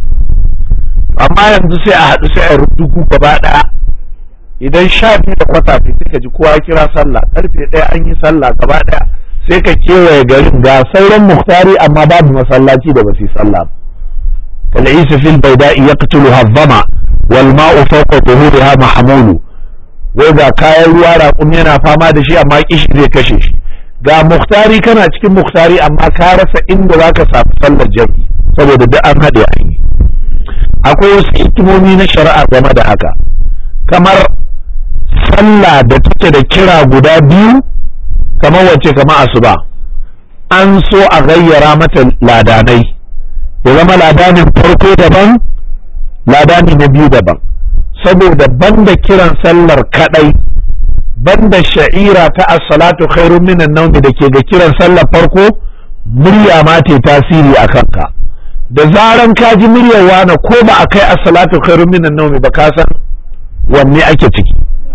amma yanzu sai a haɗu sai a rubutu gaba ɗaya idan sha biyu da kwata fiti ka ji kowa kira sallah karfe ɗaya an yi sallah gaba ɗaya sai ka kewaye garin ga sauran muhtari amma babu masallaci da basu yi sallah kal'isa fil baida'i yaqtulu hazzama wal ma'u fawqa dhuhuriha mahmulu wai ga kayan ruwa raƙum yana fama da shi amma kishi zai kashe shi ga muhtari kana cikin muhtari amma ka rasa inda zaka samu sallar jami'i saboda duk an haɗe an yi akwai wasu hikimomi na shari'a game da haka kamar sallah da take da kira guda biyu kamar wacce kamar asuba an so a gayyara mata ladanai ya zama ladanin farko daban ladani na biyu daban saboda banda kiran sallar kadai banda sha'ira ta as-salatu khairun minan nawm da ke ga kiran sallar farko murya ma ta tasiri a kanka da zaran ka ji muryar wani ko ba a kai as-salatu khairun minan nawm ba ka san wanne ake ciki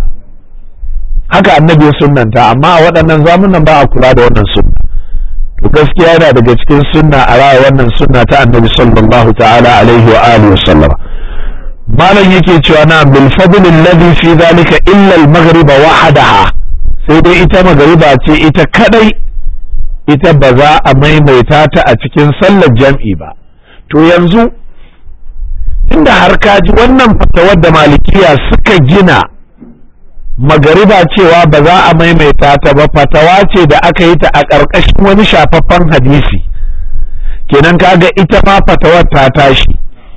haka annabi ya sunnanta amma a waɗannan zamunan ba a kula da wannan sunna to gaskiya yana daga cikin sunna a raya wannan sunna ta annabi sallallahu ta'ala alaihi wa alihi wa sallama malam yake cewa na bil fadl alladhi fi zalika illa al maghrib wahdaha sai dai ita magariba ce ita kadai ita ba za a maimaita ta a cikin sallar jam'i ba to yanzu inda har kaji wannan fatawar da malikiya suka gina magariba cewa ba za a maimaita ta ba fatawa ce da aka yi ta a ƙarƙashin wani shafaffen hadisi kenan kaga ita ma fatawar ta tashi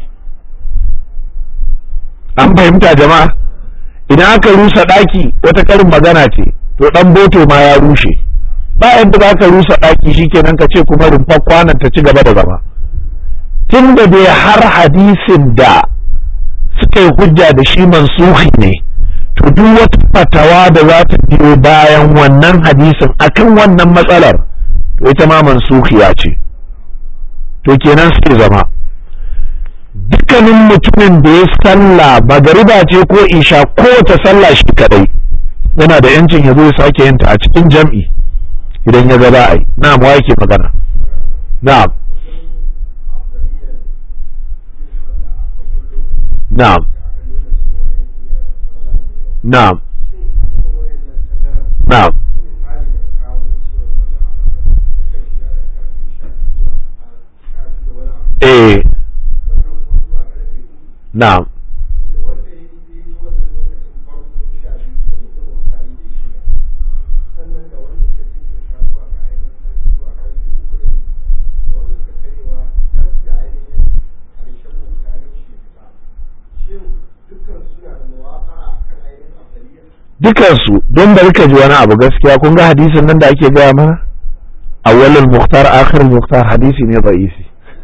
an fahimta jama'a idan aka rusa ɗaki wata karin magana ce to ɗan boto ma ya rushe ba yadda za ka rusa ɗaki shikenan ka ce kuma rumfar kwanan ta ci gaba da zama tun da dai har hadisin da suka yi hujja da shi mansuhi ne to duk wata fatawa da za ta biyo bayan wannan hadisin akan wannan matsalar to ita ma mansuhiya ce to kenan sai zama dukkanin mutumin da ya sallah magariba ce ko isha kowace sallah shi kadai yana da yancin ya zo ya sake yin ta a cikin jam'i idan ya ga za a yi na'am wa yake magana na'am na'am na'am na'am eh na'am dukansu don bari ka ji wani abu gaskiya kun ga hadisin nan da ake gaya mana awwalul muhtar akhirul muhtar hadisi ne da'isi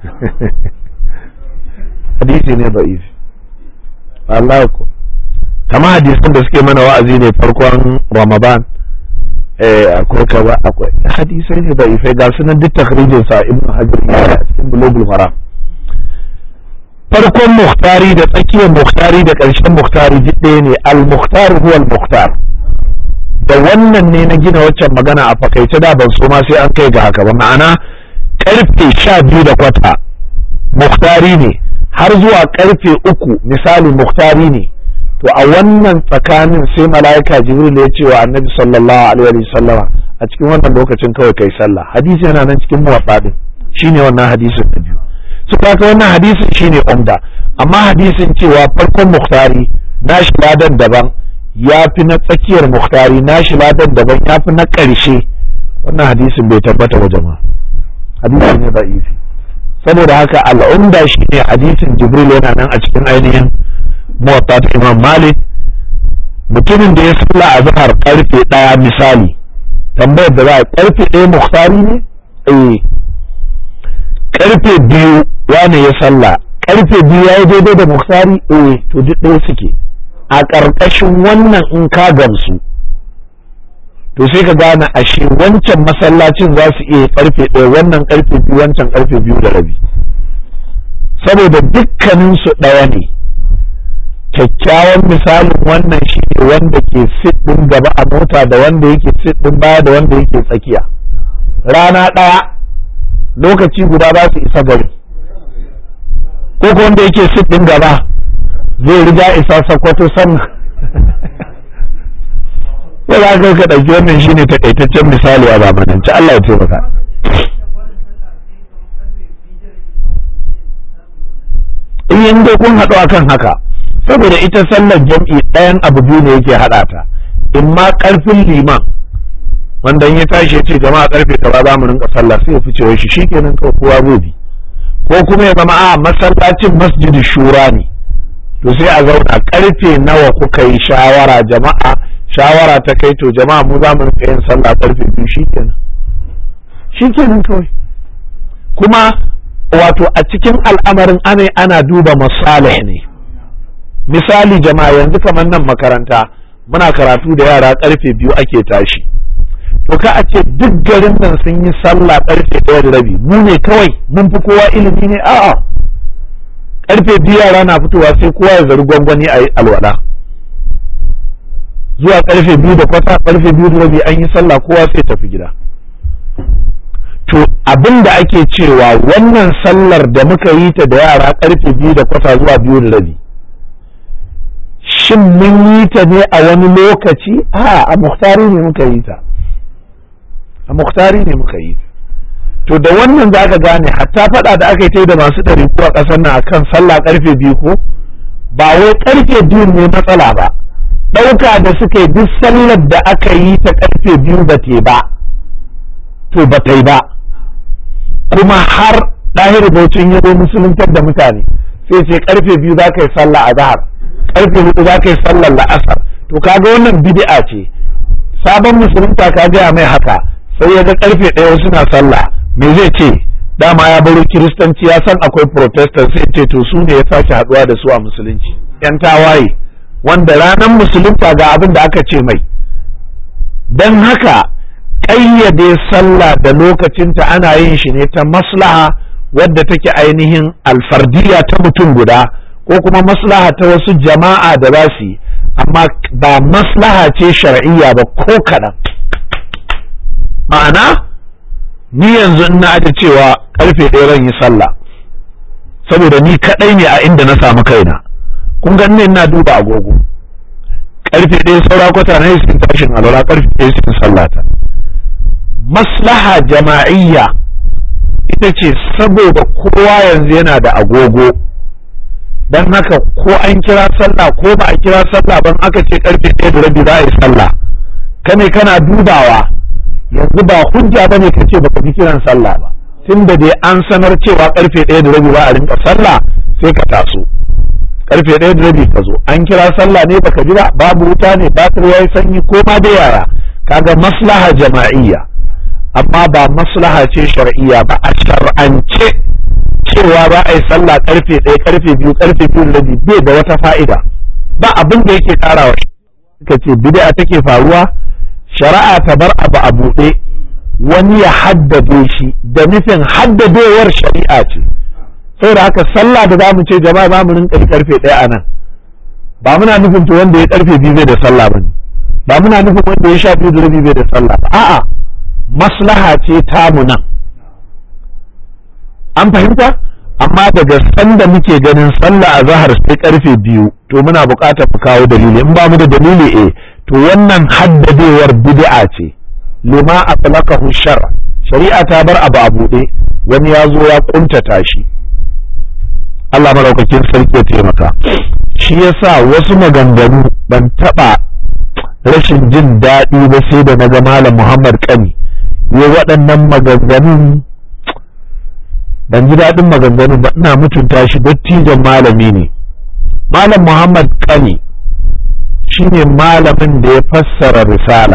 hadisi ne da'isi Allah ku kama hadisin da suke mana wa'azi ne farkon Ramadan eh akwai kaza akwai hadisai ne da'ifai ga sunan duk takhrijin sa Ibn Hajar ya a cikin Bulugul Maram farkon muhtari da tsakiyar muhtari da ƙarshen muhtari duk ɗaya ne al-muhtar huwa al-muhtar da wannan ne na gina waccan magana a fakaice da ban so ma sai an kai ga haka ba ma'ana karfe sha biyu da kwata muhtari ne har zuwa karfe uku misali muhtari ne to a wannan tsakanin sai mala'ika jibril ya ce wa annabi sallallahu alaihi wa sallama a cikin wannan lokacin kawai kai sallah hadisi yana nan cikin muwatta din shine wannan hadisin da biyu su kaka wannan hadisin shine umda amma hadisin cewa farkon muhtari nashi ladan daban ya fi na tsakiyar muhtari nashi ladan daban ya fi na ƙarshe wannan hadisin bai tabbata wa jama'a hadisi ne da'ifi saboda haka al'umda shine hadisin jibril yana nan a cikin ainihin muwatta ta imam malik mutumin da ya salla a zahar karfe ɗaya misali tambayar da za a karfe ɗaya muhtari ne eh karfe biyu wane ya salla karfe biyu ya yi daidai da muhtari eh to duk ɗaya suke a ƙarƙashin wannan in ka gamsu to sai ka gane ashe wancan masallacin za su iya karfe ɗaya wannan karfe biyu wancan karfe biyu da rabi saboda dukkaninsu ɗaya ne kyakkyawan misalin wannan shi ne wanda ke sit ɗin gaba a mota da wanda yake sit ɗin baya da wanda yake tsakiya rana ɗaya lokaci guda za su isa gari ko ko wanda yake sit ɗin gaba zai riga isa sakwato sannan ko za ka ka ɗauki wannan shi ne takaitaccen misali a zamanance Allah ya taimaka in dai kun haɗu akan haka saboda ita sallar jam'i ɗayan abu biyu ne yake haɗa ta in ma ƙarfin liman wanda in ya tashi ya ce jama'a ƙarfe kaza za mu rinka sallah sai ya fice shi shikenan kawai kowa gobe ko kuma ya zama a masallacin masjidi shura ne to sai a zauna ƙarfe nawa kuka yi shawara jama'a shawara ta kai to jama'a mu za mu rinka yin sallah ƙarfe biyu shikenan shikenan kawai kuma wato a cikin al'amarin ana ana duba masalih ne misali jama'a yanzu kamar nan makaranta muna karatu da yara karfe biyu ake tashi to ka a ce duk garin nan sun yi sallah karfe ɗaya da rabi mu ne kawai mun fi kowa ilimi ne a'a karfe biyu yara na fitowa sai kowa ya zari gwangwani a yi alwala zuwa karfe biyu da kwata karfe biyu da rabi an yi sallah kowa sai tafi gida to abin da ake cewa wannan sallar da muka yi ta da yara karfe biyu da kwata zuwa biyu da rabi shin mun yi ta ne a wani lokaci a a muhtari ne muka yi ta a muhtari ne muka yi ta to da wannan za ka gane hatta faɗa da aka yi ta da masu ɗari a ƙasar nan akan sallah ƙarfe biyu ko ba wai ƙarfe biyu ne matsala ba ɗauka da suka yi duk sallar da aka yi ta ƙarfe biyu ba te ba to ba ta yi ba kuma har ɗahir baucin ya zo musuluntar da mutane sai ce ƙarfe biyu za ka yi sallah a zahar ƙarfe hudu za ka yi sallar la'asar to kaga wannan bid'a ce sabon musulunta ka gaya mai haka sai ya ga ƙarfe ɗaya suna sallah me zai ce dama ya baro kiristanci ya san akwai protestant sai ce to su ne ya sake haɗuwa da su a musulunci yan tawaye wanda ranar musulunta ga abin da aka ce mai don haka ƙayyade sallah da lokacinta ana yin shi ne ta maslaha wadda take ainihin alfardiya ta mutum guda ko kuma maslaha ta wasu jama'a da za su yi amma ba maslaha ce shar'iyya ba ko kaɗan ma'ana ni yanzu ina aje cewa karfe ɗaya zan yi sallah saboda ni kaɗai ne a inda na samu kaina kun ga ina duba agogo karfe ɗaya saura kwata na yi tashin alwala karfe ɗaya sun sallata maslaha jama'iyya ita ce saboda kowa yanzu yana da agogo don haka ko an kira sallah ko ba a kira sallah ban aka ce karfe ɗaya da rabi za a yi sallah kane kana dubawa yanzu ba hujja bane ka ce baka ji kiran sallah ba tunda dai an sanar cewa karfe ɗaya da rabi ba a rinka sallah sai ka taso karfe ɗaya da rabi ka zo an kira sallah ne baka ji ba babu wuta ne batir yayi sanyi ko ma da yaya kaga maslaha jama'iyya amma ba maslaha ce shar'iyya ba a shar'ance cewa ba a yi sallah karfe ɗaya karfe biyu karfe biyu da rabi bai da wata fa'ida ba abin da yake karawa ka ce bid'a take faruwa shari'a ta bar abu a buɗe wani ya haddade shi da nufin haddadewar shari'a ce saboda haka sallah da zamu ce jama'a za mu rinka karfe ɗaya a nan ba muna nufin to wanda ya karfe biyu bai da sallah ba ba muna nufin wanda ya sha biyu da rabi bai da sallah ba a'a maslaha ce tamu nan an fahimta amma daga sanda muke ganin sallah a zahar sai karfe biyu to muna buƙatar mu kawo dalili in ba mu da dalili eh to wannan haddadewar bid'a ce lima atlaqahu shar shari'a ta bar abu a buɗe wani ya zo ya kuntata shi Allah maraukakin sarki ya taimaka shi yasa wasu maganganu ban taɓa rashin jin daɗi ba sai da naga malam Muhammad Kani ya waɗannan maganganun ban ji daɗin maganganun ba ina mutunta shi dattijan malami ne malam Muhammad Kani shine malamin da ya fassara risala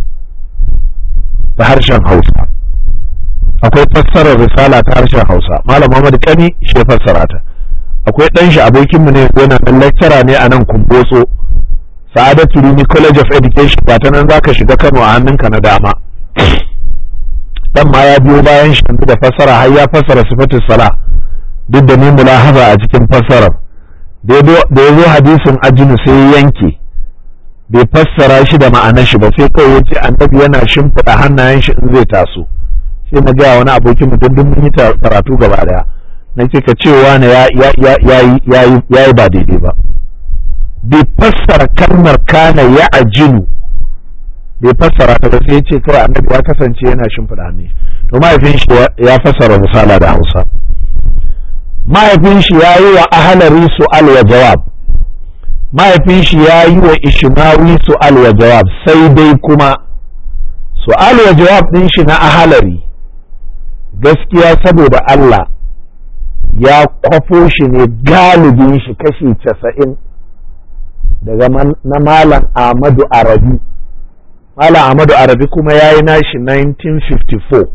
da harshen hausa akwai fassarar risala ta harshen hausa malam Muhammad Kani shi ya fassara ta akwai ɗan shi abokinmu ne yana ɗan lecturer ne a nan kumbotso sa'adatu rini college of education ba ta nan zaka shiga kano a hannunka na dama dan ma ya biyo bayan shi da fassara har ya fassara sifatus sala duk da ni mulahaza a cikin fassarar da ya zo hadisin ajinu sai yanke bai fassara shi da ma'anar shi ba sai kawai yace annabi yana shimfiɗa hannayen shi in zai taso sai na gaya wani abokin mutum duk mun yi karatu gaba daya na ce ka cewa na ya yi ba daidai ba bai fassara kalmar kana ya ajinu bai fassara ta ba sai ce kawai annabi ya kasance yana shimfiɗa hannun to mahaifin shi ya fassara misala da hausa mahaifin shi ya yi wa ahalari su'al wa jawab mahaifin shi ya yi wa ishmawi su'al wa jawab sai dai kuma su'al wa jawab ɗin shi na ahalari gaskiya saboda Allah ya kwafo shi ne galibin shi kashi casa'in daga na malam Ahmadu Arabi malam Ahmadu Arabi kuma ya yi nashi 1954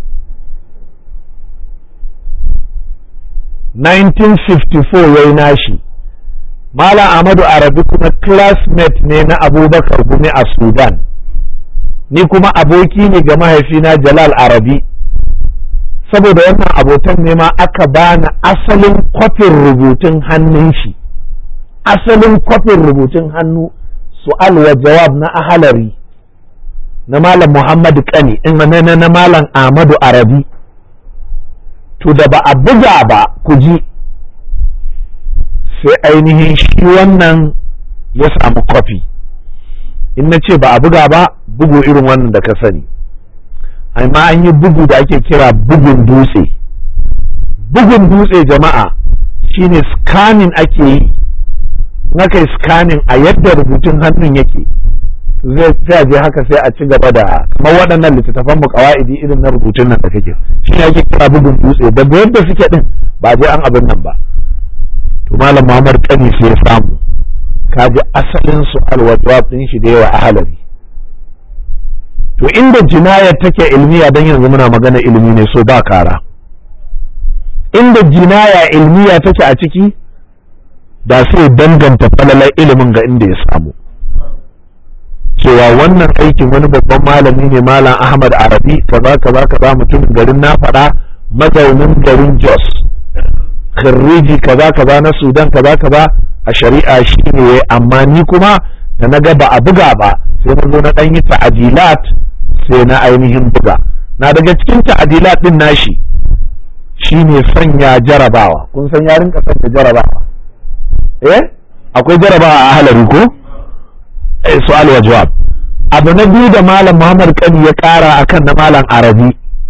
1954 ya yi nashi Malam Ahmadu Arabi kuma classmate ne na Abubakar Gumi a Sudan, ni kuma aboki ne ga mahaifina Jalal Arabi, saboda wannan abotan ne ma aka bani asalin kwafin rubutun hannun shi, asalin kwafin rubutun hannu su'al wa jawab na ahalari na Malam Muhammadu Kani, in na Malam Ahmadu Arabi. To da ba a buga ba ku ji. sai ainihin shi wannan ya samu kwafi in na ce ba a buga ba bugu irin wannan da ka sani amma an yi bugu da ake kira bugun dutse bugun dutse jama'a shine scanning ake yi aka yi scanning a yadda rubutun hannun yake sai a je haka sai a ci gaba da kamar waɗannan littattafan mu kawa'idi irin na rubutun nan da kake shi ne ake kira bugun dutse da yadda suke din ba je an abin nan ba to malam Muhammad Kani sai ya samu kaji asalin su alwajwab din shi da yawa a halari to inda jinayar take ilmiya dan yanzu muna magana ilimi ne so ba kara inda jinaya ilmiya take a ciki da sai danganta falalar ilimin ga inda ya samu cewa wannan aikin wani babban malami ne malam ahmad arabi kaza kaza kaza mutumin garin na faɗa mazaunin garin jos khirriji kaza kaza na sudan kaza kaza a shari'a shi ne amma ni kuma da na ga ba a buga ba sai na zo na ɗan yi ta'adilat sai na ainihin buga na daga cikin ta'adilat din nashi shine sanya jarabawa kun san ya rinka sanya jarabawa eh akwai jarabawa a halari ko eh su'al wa jawab abu na biyu da malam Muhammad Kani ya kara akan na malam Arabi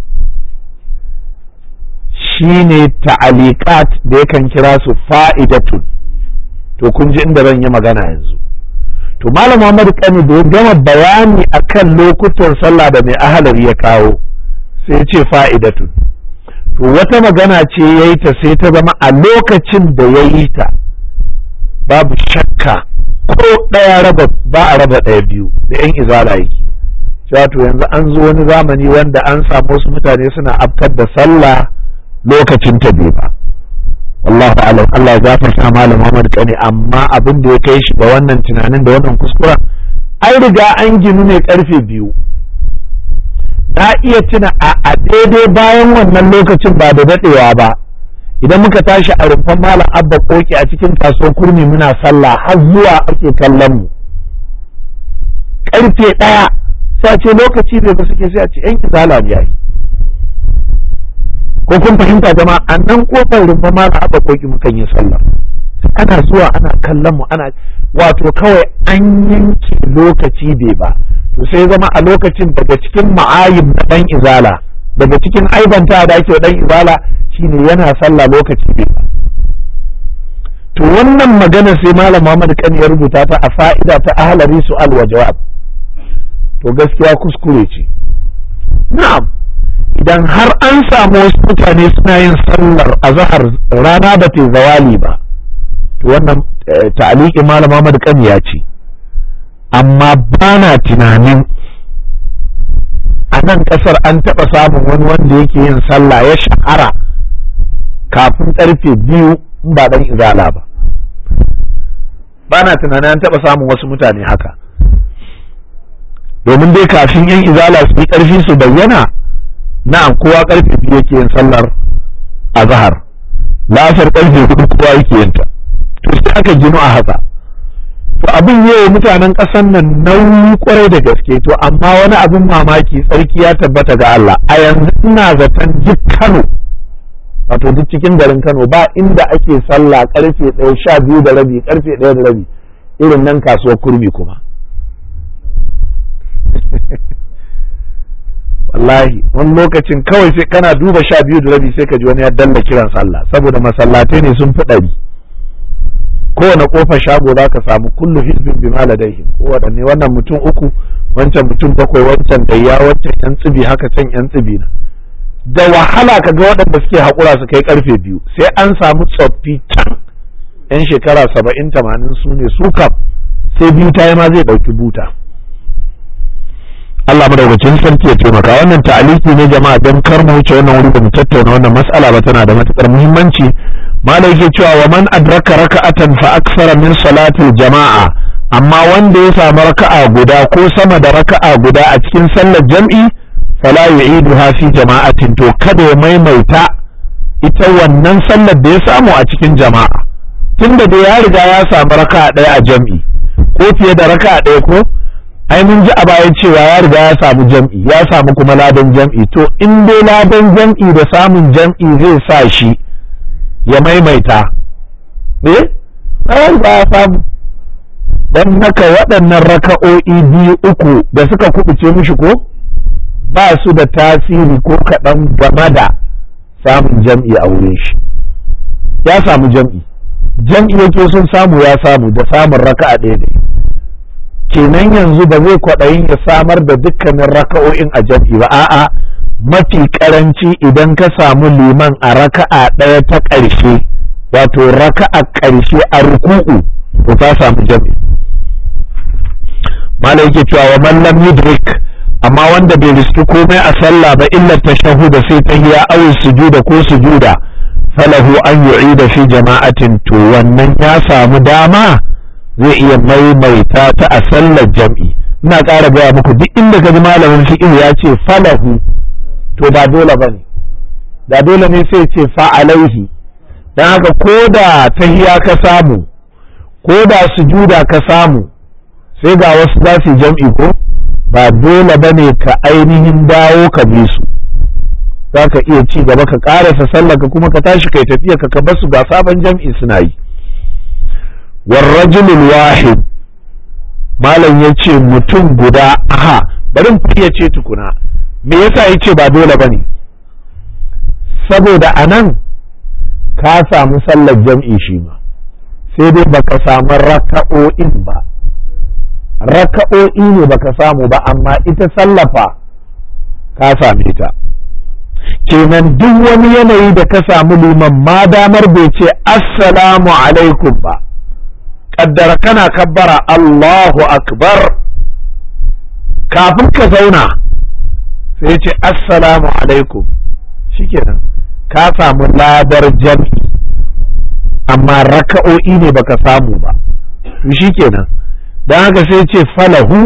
shine ta'aliqat da yakan kira su fa'idatun to kun ji inda zan yi magana yanzu to malam Muhammad Kani da ya gama bayani akan lokutan sallah da mai ahalari ya kawo sai ya ce fa'idatun to wata magana ce ya yi ta sai ta zama a lokacin da ya yi ta babu shakka ko ɗaya raba ba a raba ɗaya biyu da yan izala yake cewa to yanzu an zo wani zamani wanda an samu wasu mutane suna afkar da sallah lokacin ta bai ba wallahu alam Allah ya gafarta malam Muhammad Kani amma abin da ya kai shi da wannan tunanin da wannan kuskuren an riga an ginu ne karfe biyu na iya tuna a daidai bayan wannan lokacin ba da daɗewa ba idan muka tashi a rumfan malam abba koki a cikin kasuwar kurmi muna sallah har zuwa ake kallon mu karfe ɗaya sai a ce lokaci bai ba suke sai a ce yan izala ne yayi ko kun fahimta jama'a a nan kofar rumfan malam abba koki mukan yi sallah ana zuwa ana kallon mu ana wato kawai an yanke lokaci bai ba to sai zama a lokacin daga cikin ma'ayib na dan izala daga cikin aibanta da ake dan izala shine yana sallah lokaci bai ba to wannan magana sai malam Muhammad kan ya rubuta ta a fa'ida ta ahlari su'al wa jawab to gaskiya kuskure ce na'am idan har an samu wasu mutane suna yin sallar azhar rana ba ta zawali ba to wannan ta'aliki malam Muhammad kan ya ce amma ba na tunanin a nan ƙasar an taɓa samun wani wanda yake yin sallah ya shahara kafin ƙarfe biyu in ba ɗan izala ba ba na tunanin an taɓa samun wasu mutane haka domin dai kafin yan izala su yi ƙarfi su bayyana na'am kowa ƙarfe biyu yake yin sallar azhar lasar ƙarfe hudu kowa yake yin ta to sai aka gino a haka to abin yau mutanen ƙasar nan nauyi kwarai da gaske to amma wani abin mamaki tsarki ya tabbata ga Allah a yanzu ina zaton duk Kano wato duk cikin garin Kano ba inda ake sallah karfe ɗaya sha biyu da rabi karfe ɗaya da rabi irin nan kasuwar kurmi kuma wallahi wani lokacin kawai sai kana duba sha biyu da rabi sai ka ji wani ya dalla kiran sallah saboda masallatai ne sun fi ɗari kowane kofar shago za ka samu kullu hizbin bima ladaihim kowanne wannan mutum uku wancan mutum bakwai wancan gayya wancan yan tsibi haka can yan tsibi na da wahala ka ga waɗanda suke haƙura su kai karfe biyu sai an samu tsoffi can yan shekara saba'in tamanin su ne su kam sai biyu ta yi ma zai ɗauki buta Allah madaukakin sarki ya taimaka wannan ta'aliki ne jama'a don kar mu wuce wannan wuri da mu tattauna wannan mas'ala ba tana da matukar muhimmanci malai yake cewa wa man adraka raka'atan fa aksara min salatil jama'a amma wanda ya samu raka'a guda ko sama da raka'a guda a cikin sallar jam'i fala yu'iduha fi jama'atin to kada ya maimaita ita wannan sallar da ya samu a cikin jama'a tunda da ya riga ya samu raka'a ɗaya a jam'i ko fiye da raka'a ɗaya ko ai mun ji a baya cewa ya riga ya samu jam'i ya samu kuma ladan jam'i to in dai ladan jam'i da samun jam'i zai sa shi ya maimaita eh ai ba ya samu don haka waɗannan raka'o'i biyu uku da suka kubuce mishi ko ba su da tasiri ko kaɗan game da samun jam'i a wurin shi ya samu jam'i jam'i yake sun samu ya samu da samun raka'a ɗaya ne kenan yanzu ba zai kwaɗayin ya samar da dukkanin raka'o'in a jam'i ba a'a mafi karanci idan ka samu liman a raka'a ɗaya ta ƙarshe wato raka'a ƙarshe a ruku'u to ka samu jam'i malai yake cewa wa man lam yudrik amma wanda bai riski komai a sallah ba illa tashahuda sai tahiya aw sujuda ko sujuda falahu an yu'ida fi jama'atin to wannan ya samu dama zai iya maimaita ta a sallar jam'i ina ƙara gaya muku duk inda ka ji malamin fiqh ya ce falahu to ba dole bane da dole ne sai ce fa alaihi dan haka ko da tahiya ka samu ko da sujuda ka samu sai ga wasu za su jam'i ko ba dole bane ka ainihin dawo ka bi su za ka iya ci gaba ka ƙarasa sallar ka kuma ka tashi kai tafiya ka ka basu ga sabon jam'i suna yi warrajulul wahid malam ya ce mutum guda aha bari mu ce tukuna me yasa ya ce ba dole bane saboda a nan ka samu sallar jam'i shi ma sai dai baka samu raka'o'in ba raka'o'i ne baka samu ba amma ita sallafa ka same ta kenan duk wani yanayi da ka samu liman ma damar bai ce assalamu alaikum ba kaddara kana kabbara Allahu akbar kafin ka zauna sai ce assalamu alaikum shikenan ka samu ladar jam'i amma raka'o'i ne baka samu ba shikenan don haka sai ce falahu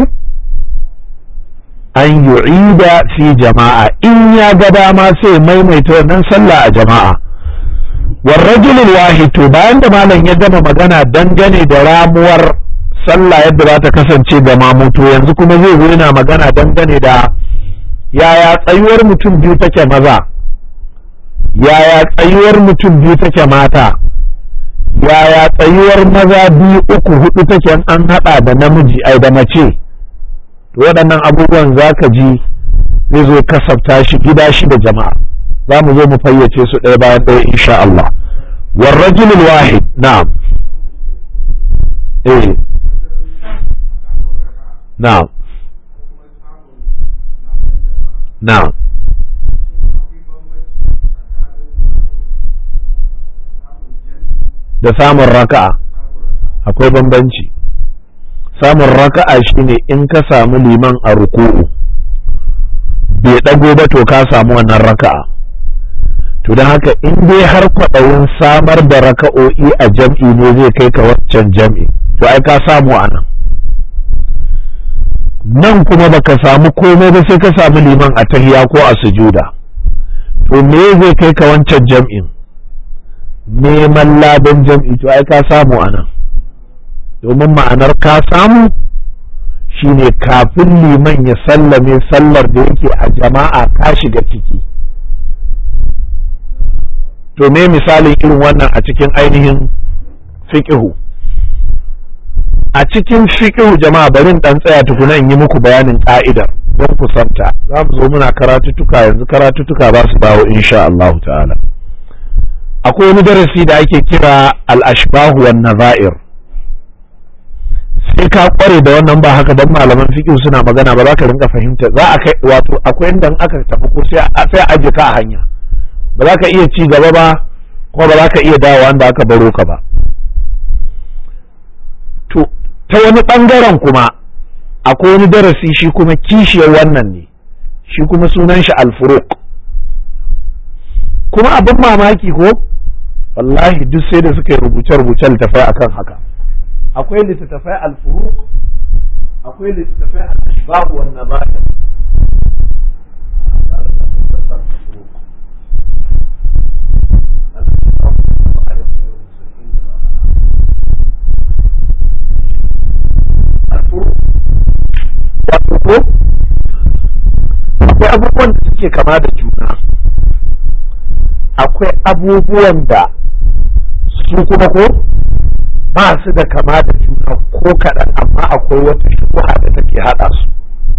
an yu'ida fi jama'a in ya ga dama sai maimaita wannan sallah a jama'a والرجل الواحد to bayan da malam ya gama magana dangane da ramuwar sallah yadda za ta kasance ga mamuto yanzu kuma zai zo yana magana dangane da yaya tsayuwar mutum biyu take maza yaya tsayuwar mutum biyu take mata yaya tsayuwar maza biyu uku hudu take an hada da namiji ai da mace to waɗannan abubuwan za ka ji zai zo kasafta shi gida shi da jama'a za mu zo mu fayyace su ɗaya bayan ɗaya insha Allah والرجل الواحد نعم ايه نعم نعم da samun raka'a akwai bambanci samun raka'a shine in ka samu liman a ruku'u bai ɗago ba to ka samu wannan raka'a to don haka in dai har kwaɗayin samar da raka'o'i a jam'i ne zai kai ka waccan jam'i to ai ka samu a nan nan kuma baka samu komai ba sai ka samu liman a tahiya ko a sujuda to me zai kai ka wancan jam'in neman ladan jam'i to ai ka samu a nan domin ma'anar ka samu shine kafin liman ya sallame sallar da yake a jama'a ka shiga ciki to me misalin irin wannan a cikin ainihin fiƙihu a cikin fiƙihu jama'a bari in ɗan tsaya tukuna in yi muku bayanin ƙa'idar don ku santa za mu zo muna karatutuka yanzu karatutuka ba su dawo insha Allah ta'ala akwai wani darasi da ake kira al-ashbahu wan nazair sai ka kware da wannan ba haka dan malaman fiqh suna magana ba za ka rinka fahimta za a kai wato akwai inda aka tafi ko sai sai aje ka a hanya ba za ka iya ci gaba ba kuma ba za ka iya dawowa da aka baro ka ba to ta wani bangaren kuma akwai wani darasi shi kuma kishiyar wannan ne shi kuma sunan shi alfuruq kuma abin mamaki ko wallahi duk sai da suka yi rubuce-rubuce littafai akan haka akwai littattafai alfuruq akwai littattafai al-ashbab wan nabair akwai abubuwan da suke kama da juna akwai abubuwan da su kuma ko ba su da kama da juna juna ko kaɗan amma akwai wata shubuha da take haɗa su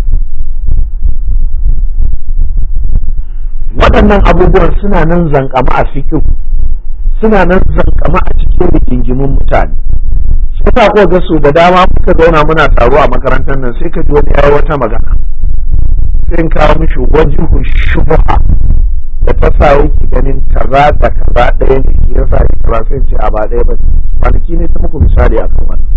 waɗannan abubuwan suna nan zankama a fikin suna nan zankama a cikin rigingimin mutane sai sa ko ga su da dama muka zauna muna taro a makarantar nan sai ka ji wani yayi wata magana sai in kawo mishi wajihu shubha da ta sa yake ganin kaza da kaza ɗaya ne ke yasa yake kaza sai ce a ba ɗaya ba kwanaki ne ta muku misali akan wannan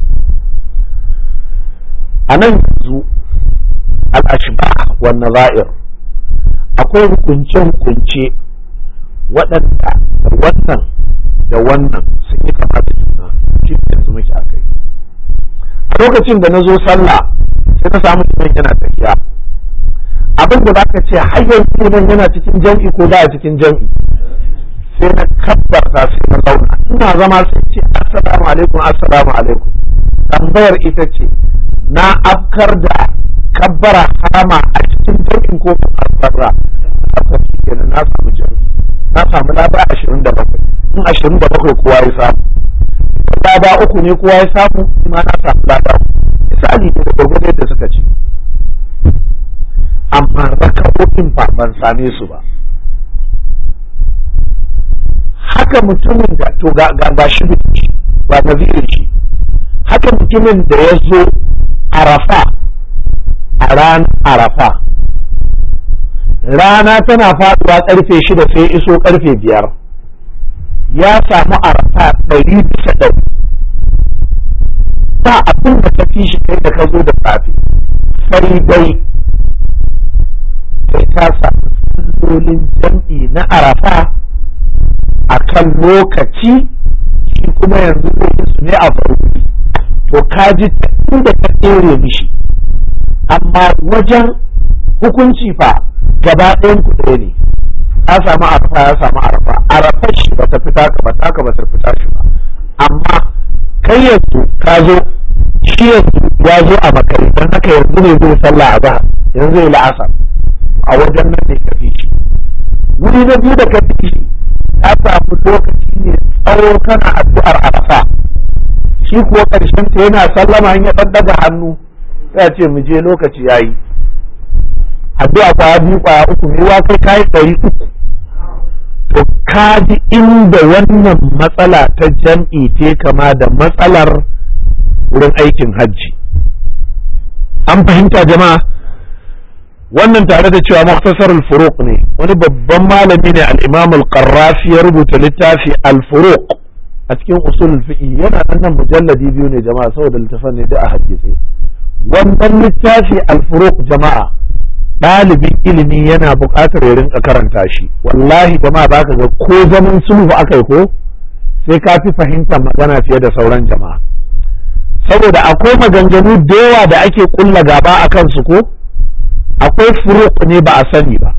a nan yanzu al-ashbah wa nazair akwai hukunce-hukunce waɗanda da wannan da wannan sun yi kama da juna shi da yanzu muke a kai a lokacin da na zo sallah sai na samu liman yana tafiya abin da zaka ce har yanzu liman yana cikin jam'i ko ba a cikin jam'i sai na kabbarta sai na zauna ina zama sai ce assalamu alaikum assalamu alaikum tambayar ita ce na afkar da kabbara harama a cikin jam'in ko ban afkarra haka kenan na samu jam'i na samu laba ashirin da bakwai in ashirin da bakwai kowa ya samu laba uku ne kowa ya samu ma na samu laba misali ne da gwargwado yadda suka ce amma raka'o'in ba ban same su ba haka mutumin da to ga ga shi ba nazirin shi haka mutumin da ya zo arafa a ran arafa rana tana faduwa karfe shida sai iso karfe biyar ya samu arafa ɗari bisa ɗari ba abin da ta fi shi kai da ka zo da safe sai dai sai ka samu sallolin jam'i na arafa a kan lokaci shi kuma yanzu zai yi su ne a baruri to ka ji inda ka tsere mishi amma wajen hukunci fa gaba ɗayan ku ɗaya ne ya samu arafa ya samu arafa arafa shi bata fita ka ba taka bata fita shi ba amma kai yanzu ka zo shi yanzu ya zo a makare don haka yanzu ne zai sallah a zahar yanzu zai la'asar a wajen nan ne ka fi shi wuri na biyu da ka fi shi ya samu lokaci ne tsawo kana addu'ar arafa shi kuwa ƙarshen ta yana sallama in ya ɗaɗɗaga hannu sai ce mu je lokaci yayi addu'a kwaya biyu kwaya uku ne wa kai kayi ɗari uku to kaji inda wannan matsala ta jam'i te kama da matsalar wurin aikin hajji an fahimta jama'a wannan tare da cewa muktasar al-furuq ne wani babban malami ne al-imam al-qarrafi ya rubuta littafi al-furuq a cikin usul fiqh yana nan mujalladi biyu ne jama'a saboda littafin ne da a hadisi wannan littafi al-furuq jama'a ɗalibin ilimi yana buƙatar ya rinka karanta shi wallahi jama'a baka ga ko zaman sulhu aka yi ko sai ka fi fahimtar magana fiye da sauran jama'a saboda akwai maganganu da yawa da ake kulla gaba a kansu ko akwai furuq ne ba a sani ba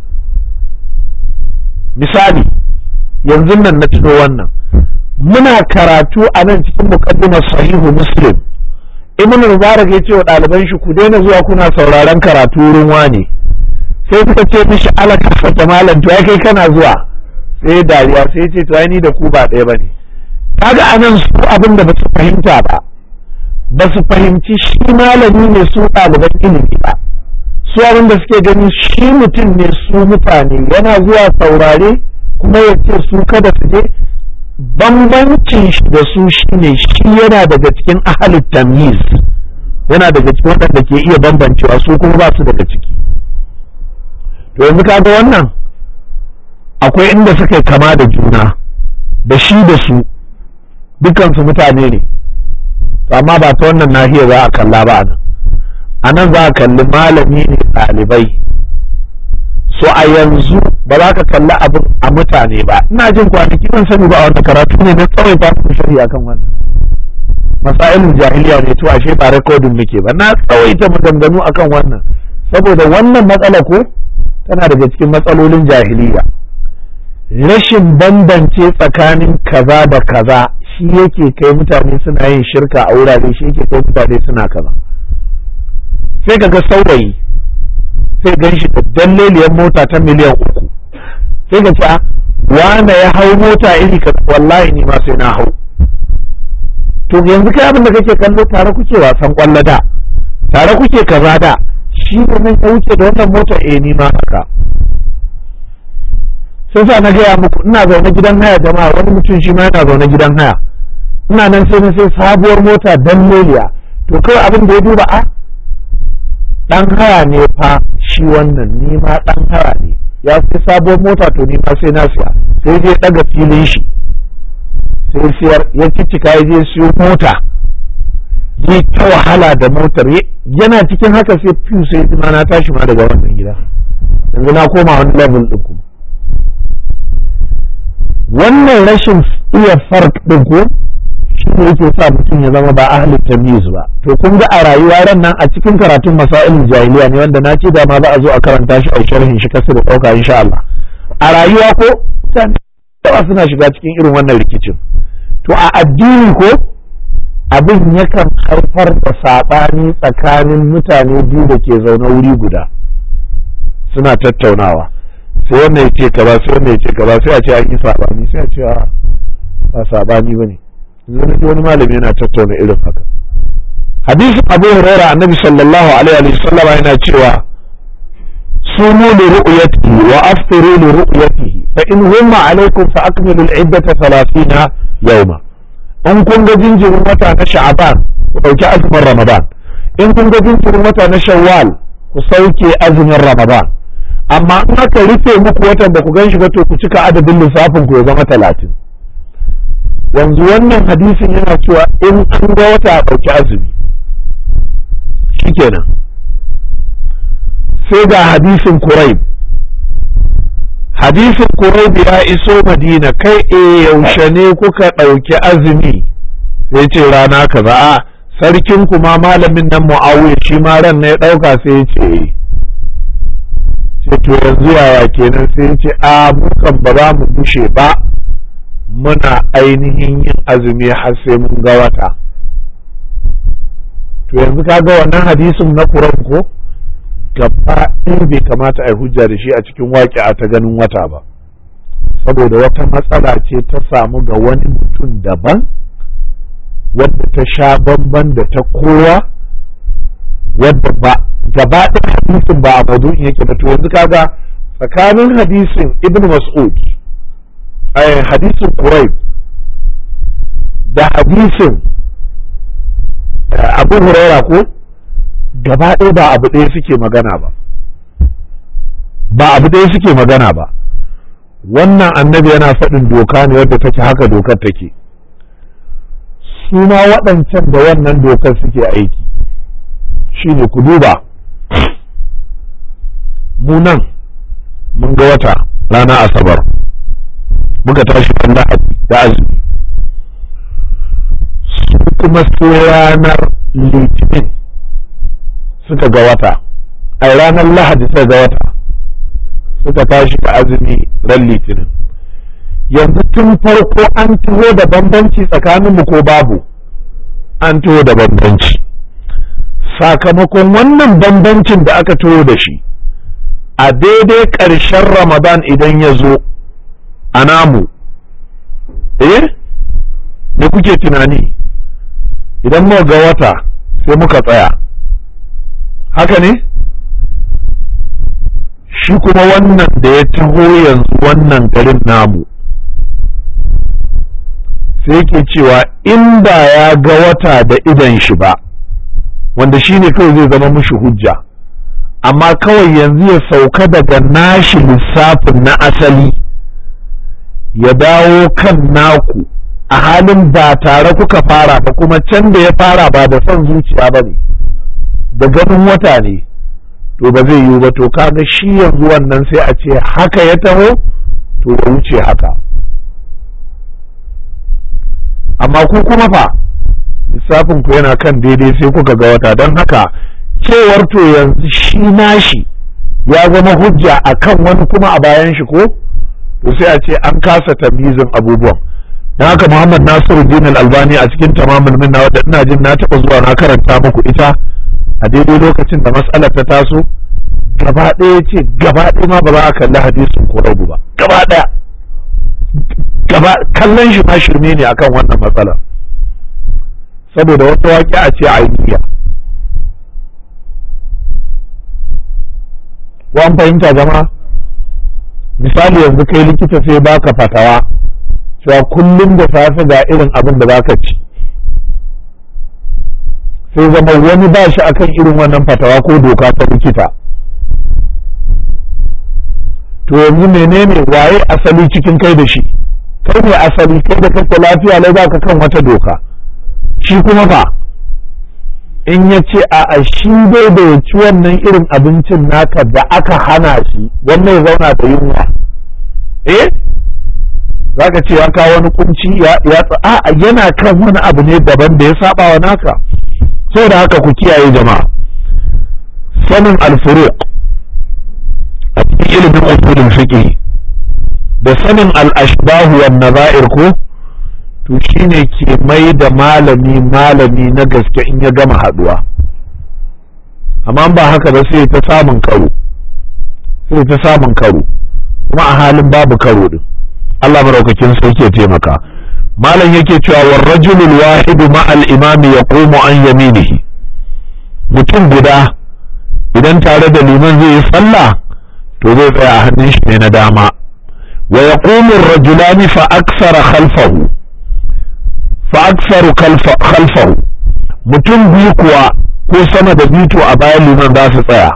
misali yanzu nan na tuno wannan muna karatu a nan cikin muqaddimar sahihu muslim ibn mubarak ya ce wa ɗaliban shi ku daina zuwa kuna sauraron karatu wurin wane sai suka ce mishi alaka fata malam to kai kana zuwa sai dariya sai ce to ni da ku ba ɗaya bane kaga anan su abin da basu fahimta ba ba su fahimci shi malami ne su ɗaliban ilimi ba su abin da suke gani shi mutum ne su mutane yana zuwa saurare kuma ya ce su kada su je bambancin shi da su shine shi yana daga cikin ahalin tamyiz yana daga cikin waɗanda ke iya bambancewa su kuma ba su daga ciki to yanzu kaga wannan akwai inda suka yi kama da juna da shi da su dukansu mutane ne to amma ba ta wannan nahiyar za a kalla ba nan a nan za a kalli malami ne ɗalibai so a yanzu ba za ka kalli abin a mutane ba ina jin kwanaki ban sani ba a wanda karatu ne na tsawai ta ku shari akan wannan masailin jahiliya ne to ashe ba rekodin muke ba na tsawaita maganganu akan wannan saboda wannan matsala ko tana daga cikin matsalolin jahiliya rashin bambance tsakanin kaza da kaza shi yake kai mutane suna yin shirka a wurare shi yake kai mutane suna kaza sai kaga saurayi sai gan shi da dalleliyar mota ta miliyan uku sai ka ce wane ya hau mota iri ka wallahi ni ma sai na hau to yanzu kai abin da kake kallo tare kuke wasan kwallo da tare kuke kaza da shi ne nan ya wuce da wannan mota eh ni ma haka sai sa na gaya muku ina zaune gidan haya jama'a wani mutum shi ma yana zaune gidan haya ina nan sai na sai sabuwar mota dan leliya to kawai abin da ya duba a dan haya ne fa shi wannan ni ma dan haya ne ya sai sabuwar mota to ni ma sai na siya sai je daga filin shi sai siyar ya ciccika ya je siyo mota yi ta wahala da motar yana cikin haka sai fiyu sai ma na tashi ma daga wannan gida yanzu na koma wani level din kuma wannan rashin iya fark din ko shi ne yake sa mutum ya zama ba ahli tamyiz ba to kun ga a rayuwa ran nan a cikin karatun masailin jahiliya ne wanda na ce da ma za a zo a karanta shi a sharhin shi kasu da dauka insha Allah a rayuwa ko mutane yawa suna shiga cikin irin wannan rikicin to a addini ko abin yakan haifar da saɓani tsakanin mutane biyu da ke zaune wuri guda suna tattaunawa sai wannan ya ce kaza sai wannan ya ce kaza sai a ce an yi saɓani sai a ce ba saɓani ba ne yanzu wani malami yana tattauna irin haka hadisin abu huraira annabi sallallahu alaihi wa sallam yana cewa sumu li ru'yatihi wa aftiru li ru'yatihi fa in humma alaikum fa akmilu al-iddata 30 yawma in kun ga jinjirin wata na sha'aban ku dauki azumin ramadan in kun ga jinjirin wata na shawwal ku sauke azumin ramadan amma in aka rufe muku watan da ku gan shi ba to ku cika adadin lissafin ku ya zama talatin yanzu wannan hadisin yana cewa in an ga wata a ɗauki azumi shikenan sai ga hadisin kuraib hadisin kuraib ya iso madina kai e yaushe ne kuka ɗauki azumi sai ce rana kaza a sarkin kuma malamin nan mu'awiya shi ma ran na ya ɗauka sai ya ce ce to yanzu yaya kenan sai ya ce a mukan ba za mu bushe ba muna ainihin yin azumi har sai mun ga wata to yanzu kaga wannan hadisin na Quran ko gaba ɗaya bai kamata a yi hujja da shi a cikin waƙi'a ta ganin wata ba saboda wata matsala ce ta samu ga wani mutum daban wadda ta sha bamban da ta kowa wadda ba gaba ɗaya hadisin ba a madu'in yake ba to yanzu kaga tsakanin hadisin ibn mas'ud hadisin Quraib da hadisin Abu Huraira ko gaba ɗaya ba abu ɗaya suke magana ba ba abu ɗaya suke magana ba wannan annabi yana faɗin doka ne wadda take haka dokar take su ma waɗancan da wannan dokar suke aiki shine ku duba mu nan mun ga wata rana asabar muka tashi kan lahadi da azumi su kuma sai ranar litinin suka ga wata a ranar lahadi suka ga wata suka tashi da azumi ran litinin yanzu tun farko an taho da bambanci tsakaninmu ko babu an taho da bambanci sakamakon wannan bambancin da aka taho da shi a daidai ƙarshen ramadan idan ya zo a namu eh me kuke tunani idan muka ga wata sai muka tsaya haka ne shi kuma wannan da ya taho yanzu wannan garin namu sai yake cewa in ba ya ga wata da idan shi ba wanda shi ne kawai zai zama mushi hujja amma kawai yanzu ya sauka daga nashi lissafin na asali ya dawo kan naku a halin ba tare kuka fara ba kuma can da ya fara ba da son zuciya ba ne da ganin wata ne to ba zai yiwu ba to kaga shi yanzu wannan sai a ce haka ya taho to ya wuce haka amma ku kuma fa lissafin ku yana kan daidai sai kuka ga wata don haka cewar to yanzu shi nashi ya zama hujja a kan wani kuma a bayan shi ko to sai a ce an kasa tamizin abubuwan don haka muhammad nasiru din albani a cikin tamamin minna wadda ina jin na taɓa zuwa na karanta muku ita a daidai lokacin da matsalar ta taso gaba ɗaya ce gaba ɗaya ma ba za a kalli hadisin ko rabu ba gaba ɗaya gaba kallon shi ma shirme ne akan wannan matsalar saboda wata waƙi a ce ainiya wan fahimta jama'a misali yanzu kai likita sai baka fatawa cewa kullum da safe ga irin abin da zaka ci sai zama wani ba shi akan irin wannan fatawa ko doka ta likita to yanzu menene waye asali cikin kai da shi kai ne asali kai da kake lafiya lai za ka kan wata doka shi kuma ba in ya ce a shi dai da ya ci wannan irin abincin naka da aka hana shi wannan ya zauna da yunwa eh za ka ce ya kawo wani kunci ya a yana kan wani abu ne daban da ya saba wa naka saboda haka ku kiyaye jama'a sanin alfuruq a cikin ilimin usulul fiqh da sanin al-ashbahu wan nazair ko to shine ke mai da malami malami na gaske in ya gama haduwa amma ba haka ba sai ta samun karo sai ta samun karo kuma a halin babu karo din Allah maraukakin sai ke taimaka malam yake cewa war rajulul wahidu ma al imami yaqumu an yaminihi mutum guda idan tare da liman zai yi sallah to zai tsaya a hannun shi ne na dama wa yaqumu ar-rajulani fa aksara khalfahu fa aksaru khalfahu mutum biyu kuwa ko sama da biyu to a bayan liman za su tsaya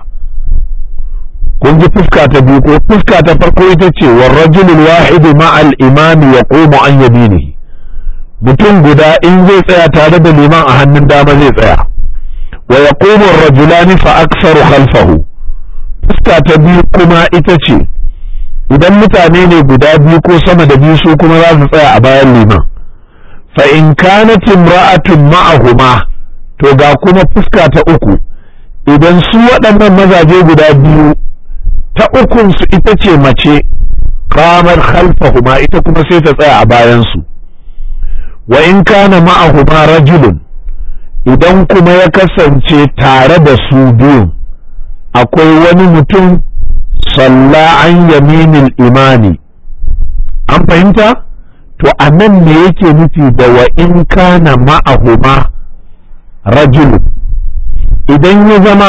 kun ji fuska ta biyu ko fuska ta farko ita ce wa rajulul wahidu ma al imami yaqumu an yaminihi mutum guda in zai tsaya tare da liman a hannun dama zai tsaya wa yaqumu ar-rajulani fa aktsaru khalfahu fuska ta biyu kuma ita ce idan mutane ne guda biyu ko sama da biyu su kuma za su tsaya a bayan liman fa in kanat imra'atun ma'ahuma to ga kuma fuska ta uku idan su waɗannan mazaje guda biyu ta ukun su ita ce mace kamar khalfahuma ita kuma sai ta tsaya a bayan su wa in kana ma'ahuma rajulun idan kuma ya kasance tare da su biyun akwai wani mutum salla an yaminil imani an fahimta to a nan ne yake nufi da wa in kana ma'ahuma rajulun idan ya zama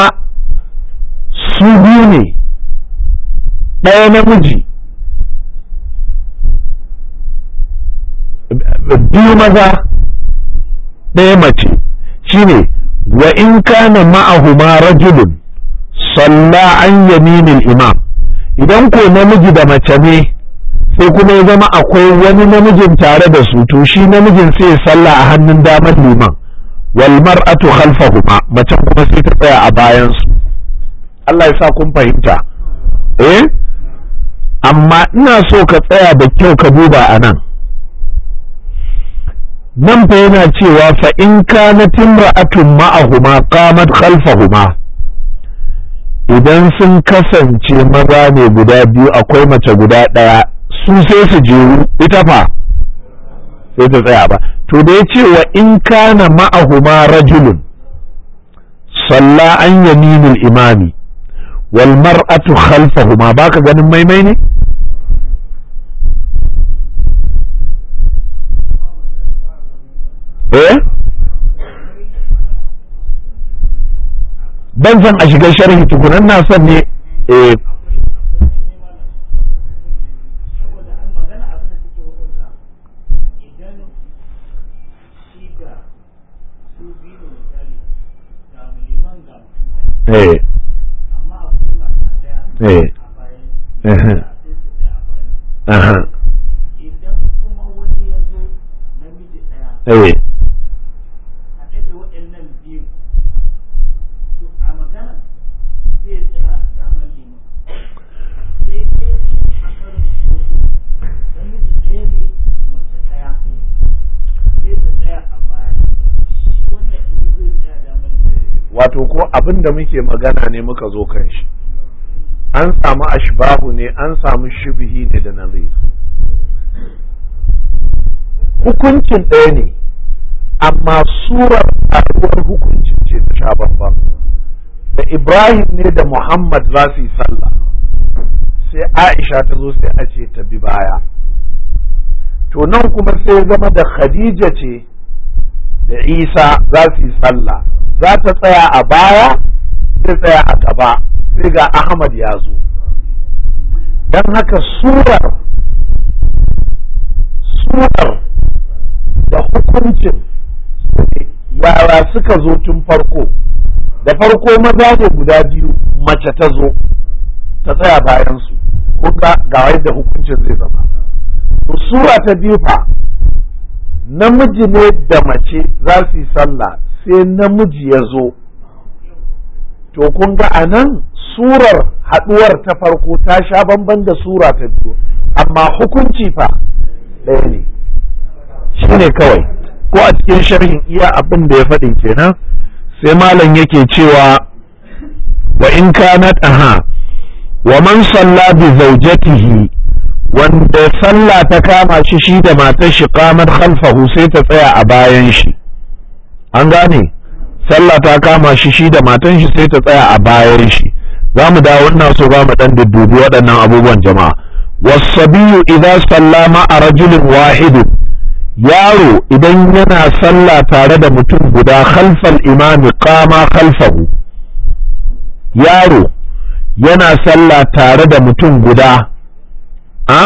su biyu ne ɗaya namiji biyu maza ɗaya mace shine wa in kana ma'ahuma rajulun salla an yaminil imam idan ko namiji da mace ne sai kuma ya zama akwai wani namijin tare da su to shi namijin sai salla a hannun damar liman wal mar'atu khalfahuma macen kuma sai ta tsaya a bayan su Allah ya sa kun fahimta eh amma ina so ka tsaya da kyau ka duba a nan nan fa yana cewa fa in kanat imra'atun ma'ahuma qamat khalfahuma idan sun kasance maza ne guda biyu akwai mace guda ɗaya su sai su jeru ita fa sai ta tsaya ba to da ya ce wa in kana ma'ahuma rajulun salla an yaminul imami wal mar'atu khalfahuma baka ganin maimai ne eh ban san a shiga sharhi tukunan na son ne eh eh eh aha eh wato ko abin da muke magana ne muka zo kan shi an samu ashbahu ne an samu shubhi ne da nazir hukuncin ɗaya ne amma surar faruwar hukuncin ce ta sha bambam da ibrahim ne da muhammad za su yi sallah sai aisha ta zo sai a ce ta bi baya to nan kuma sai zama da khadija ce da isa za su yi sallah za ta tsaya a baya zai tsaya a gaba sai ga ahmad ya zo don haka surar surar da hukuncin yara suka zo tun farko da farko maza ne guda biyu mace ta zo ta tsaya bayansu ko ga yadda hukuncin zai zama to sura ta biyu fa namiji ne da mace za su yi sallah sai namiji ya zo to kun ga a nan surar haɗuwar ta farko ta sha bamban da sura ta biyu amma hukunci fa ɗaya ne shi ne kawai ko a cikin sharhin iya abin da ya faɗin kenan sai malam yake cewa wa in kanat aha wa man salla bi zawjatihi wanda sallah ta kama shi shi da matar shi qamat khalfahu sai ta tsaya a bayan shi an gane sallah ta kama shi shi da matan shi sai ta tsaya a bayan shi za mu dawo ina so ba mu dan duddubi waɗannan abubuwan jama'a wasabiyu idan sallama a rajulin wahidin yaro idan yana sallah tare da mutum guda khalfal imami qama khalfahu yaro yana sallah tare da mutum guda a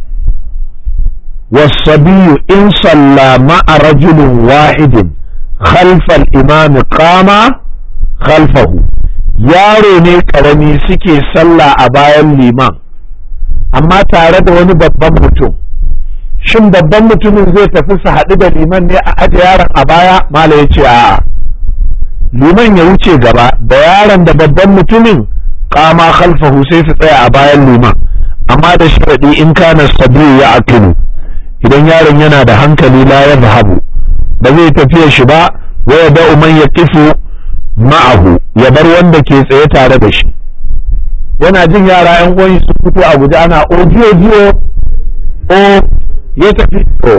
wasabiyu in salla ma'a rajulin wahidin khalfal imami qama khalfahu yaro ne karami suke sallah a bayan liman amma tare da wani babban mutum shin babban mutumin zai tafi su haɗu da liman ne a aje yaron a baya mala ya ce a'a liman ya wuce gaba da yaron da babban mutumin kama khalfahu sai su tsaya a bayan liman amma da sharaɗi in kana sabiyu ya akilu idan yaron yana da hankali la ya zahabu ba zai tafiya shi ba wa ya da'u man ya kifu ma'ahu ya bar wanda ke tsaye tare da shi yana jin yara yan uwan su fito a guje ana ojiyo jiyo o ya tafi to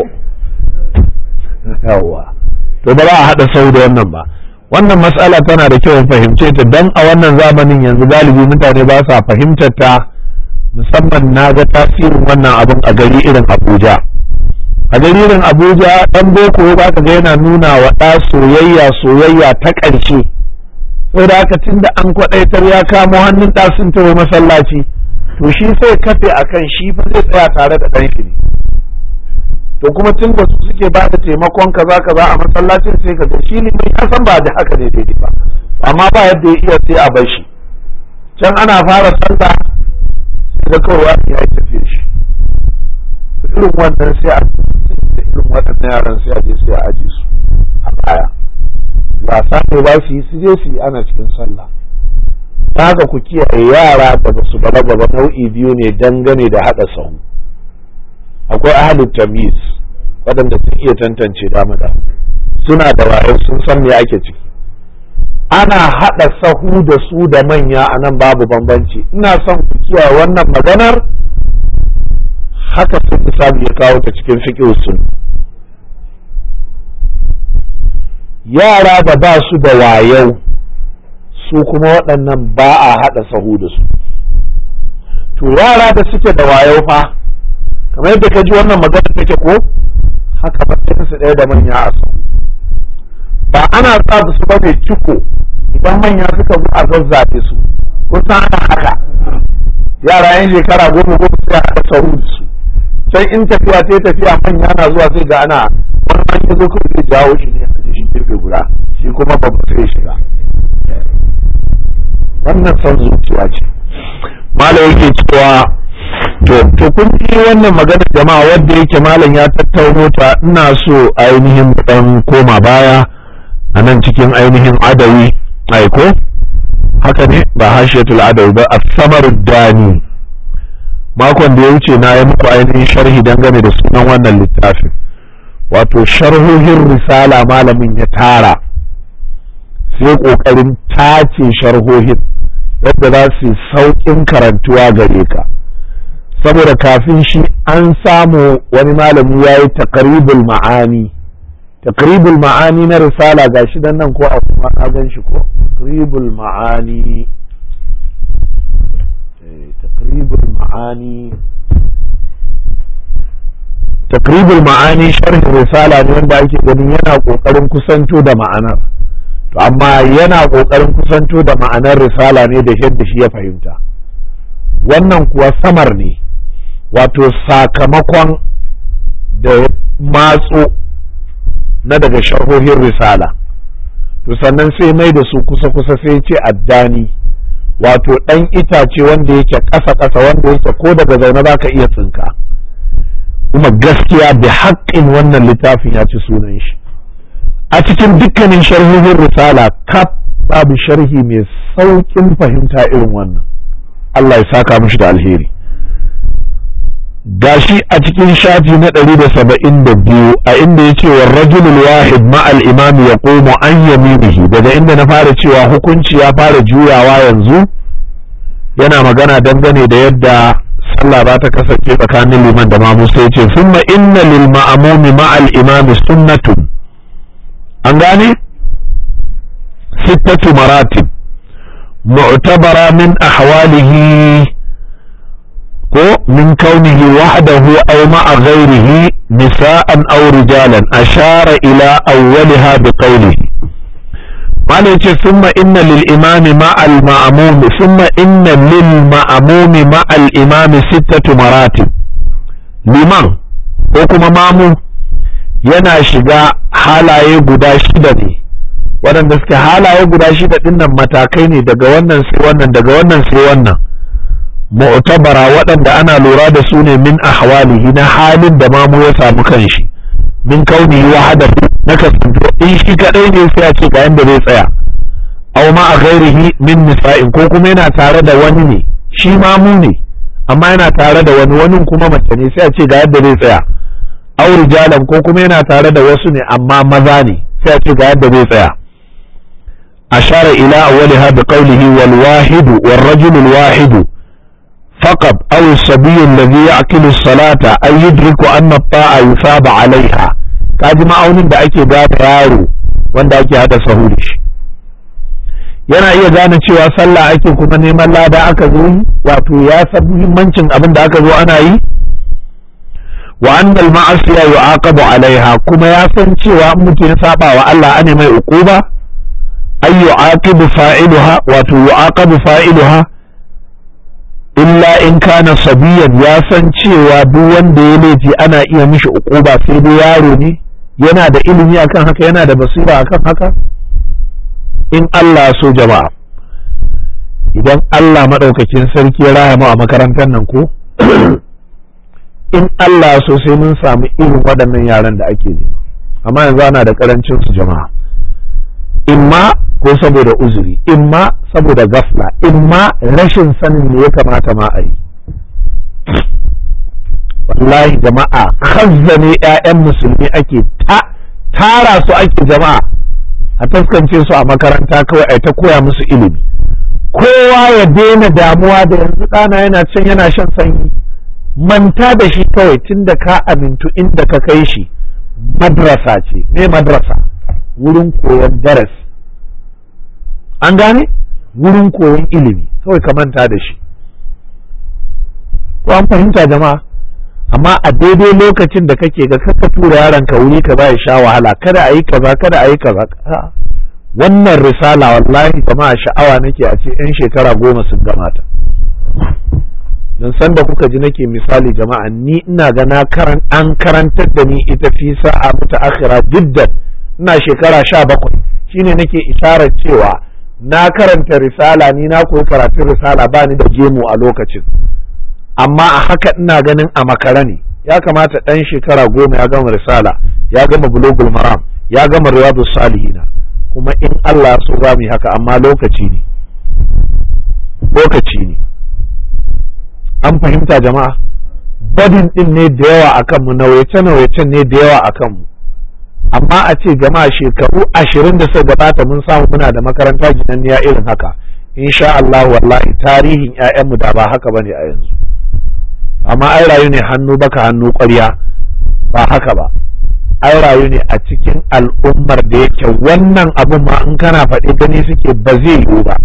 yawa to ba za a haɗa sau da wannan ba wannan matsala tana da kyau fahimce ta dan a wannan zamanin yanzu galibi mutane ba sa fahimtar ta musamman na ga tasirin wannan abun a gari irin abuja a gari irin abuja dan boko ba ka ga yana nuna wa ɗa soyayya soyayya ta ƙarshe saboda haka tun da an kwaɗaitar ya kamo hannun ɗa sun tawo masallaci to shi sai kafe akan shi fa zai tsaya tare da ɗan shi ne to kuma tun da su suke ba da taimakon kaza kaza a masallacin sai ka ga shi ne ya san ba da haka ne daidai ba amma ba yadda ya iya sai a bar shi can ana fara sallah da kawai ya yi tafiya shi irin wannan sai a irin waɗannan yaran sai a je sai a aje su a baya wasa ne ba su yi su je su yi ana cikin sallah ta haka ku kiyaye yara da ba su balaga ba nau'i biyu ne dangane da haɗa sahu akwai ahalin tamiz waɗanda sun iya tantance dama da suna da wayo sun san me ake ciki ana haɗa sahu da su da manya a nan babu bambanci ina son ku kiyaye wannan maganar haka sun misali ya kawo ta cikin fiƙi sun yara da ba su da wayau su kuma waɗannan ba a haɗa sahu da su to yara da suke da wayau fa kamar yadda ka ji wannan magana take ko haka matsayin su ɗaya da manya a sahu ba ana sa su ba mai ciko idan manya suka zo a zazzafe su kun san ana haka yara yan shekara goma goma sai a haɗa sahu da su sai in tafiya ta tafiya manya na zuwa sai ga ana wani man ya zo kawai zai jawo shi ne a shi gefe guda shi kuma babu sai shiga wannan son zuciya ce malam yake cewa to to kun ji wannan magana jama'a wanda yake malam ya tattauno ta ina so ainihin dan koma baya a nan cikin ainihin adawi aiko haka ne ba hashiyatul adawi ba as-samar dani makon da ya wuce na yi muku ainihin sharhi dangane da sunan wannan littafin wato sharhohin risala malamin ya tara sai ƙoƙarin tace sharhohin yadda za su sauƙin karantuwa gare ka saboda kafin shi an samu wani malami ya yi takaribul ma'ani takaribul ma'ani na risala ga shi nan ko a kuma na gan shi ko takaribul ma'ani تقريب المعاني takribul ma'ani sharhin risala ne wanda ake ganin yana kokarin kusanto da ma'anar to amma yana kokarin kusanto da ma'anar risala ne da yadda shi ya fahimta wannan kuwa samar ne wato sakamakon da matso na daga sharhohin risala to sannan sai mai da su kusa-kusa sai ce addani wato ɗan itace wanda yake ƙasa-ƙasa wanda yake ko daga zaune za ka iya tsinka kuma gaskiya da haƙƙin wannan littafin ya ci sunan shi a cikin dukkanin sharhohin risala kaf babu sharhi mai sauƙin fahimta irin wannan Allah ya saka mishi da alheri gashi a cikin shafi na ɗari da saba'in da biyu a inda ya ce wa rajulul wahid ma'al imami ya komo an yaminihi daga inda na fara cewa hukunci ya fara juyawa yanzu yana magana dangane da yadda sallah ba ta kasance tsakanin liman da mamu sai ce summa inna lil ma'amumi ma'al imami sunnatun an gane sittatu maratib mu'tabara min ahwalihi ko min kaunihi wahdahu aw ma'a ghairihi nisa'an aw rijalan ashara ila awwaliha bi qawlihi mala yace summa inna lil imami ma'al ma'mum summa inna lil ma'mumi ma'al imami sittatu maratib liman ko kuma mamu yana shiga halaye guda shida ne waɗanda suke halaye guda shida ɗinnan matakai ne daga wannan sai wannan daga wannan sai wannan mu'tabara waɗanda ana lura da su ne min ahwalihi na halin da mamu ya samu kanshi min kauni wahada na kasanto in shi kadai ne sai a ce ga yanda zai tsaya aw ma a ghairihi min nisa'in ko kuma yana tare da wani ne shi mamu ne amma yana tare da wani wani kuma mace ne sai a ce ga yadda zai tsaya aw rijalan ko kuma yana tare da wasu ne amma maza ne sai a ce ga yadda zai tsaya ashara ila awwaliha bi qawlihi wal wahidu wal rajulu al wahidu فقط أو الصبي الذي يعقل الصلاة أن يدرك أن الطاعة يثاب عليها kaji ma'aunin da ake gane yaro wanda ake hada sahu da shi yana iya gane cewa sallah ake kuma neman lada aka zo yi wato ya san muhimmancin abin da aka zo ana yi wa annal ma'asiya yu'aqabu alaiha kuma ya san cewa in mutum ya saba wa Allah ane mai uquba ay yu'aqibu fa'iluha wato yu'aqabu fa'iluha illa in kana sabiyan ya san cewa duk wanda ya laifi ana iya mishi uquba sai dai yaro ne yana da ilimi akan haka yana da basira akan haka in Allah so jama'a idan Allah madaukakin sarki ya raya mu a makarantar nan ko in Allah so sai mun samu irin waɗannan yaran da ake nema amma yanzu ana da karancin su jama'a imma ko saboda uzuri imma saboda gafla imma rashin sanin me ya kamata ma a yi wallahi jama'a ne 'ya'yan musulmi ake tara su ake jama'a a taskance su a makaranta kawai a ta koya musu ilimi kowa ya daina damuwa da yanzu ɗana yana can yana shan sanyi manta da shi kawai tun da ka amintu inda ka kai shi madrasa ce me madrasa wurin koyon darasi an gane wurin koyon ilimi kawai ka manta da shi ko an fahimta jama'a amma a daidai lokacin da kake ga kaka tura yaron ka wuri ka ba ya sha wahala kada a yi kaza kada a yi kaza wannan risala wallahi jama'a sha'awa nake a ce yan shekara goma sun gamata don san da kuka ji nake misali jama'a ni ina ga na karan an karantar da ni ita fi sa'a muta akhira jiddan ina shekara sha bakwai shine nake isharar cewa na karanta risala ni na koyi karatun risala ba ni da gemu a lokacin amma a haka ina ganin a makara ne ya kamata ɗan shekara goma ya gama risala ya gama bulogul maram ya gama riyadu salihina kuma in Allah so za mu yi haka amma lokaci ne lokaci ne an fahimta jama'a badin din ne da yawa a kanmu nauyace nauyacen ne da yawa a kanmu amma a ce jama'a shekaru ashirin da suka gabata mun samu muna da makaranta ginanniya irin haka insha Allah wallahi tarihin 'ya'yanmu da ba haka bane a yanzu amma ai rayu ne hannu baka hannu ƙwarya ba haka ba ai rayu ne a cikin al'ummar da yake wannan abun ma in kana faɗi gani suke ba zai yiwu ba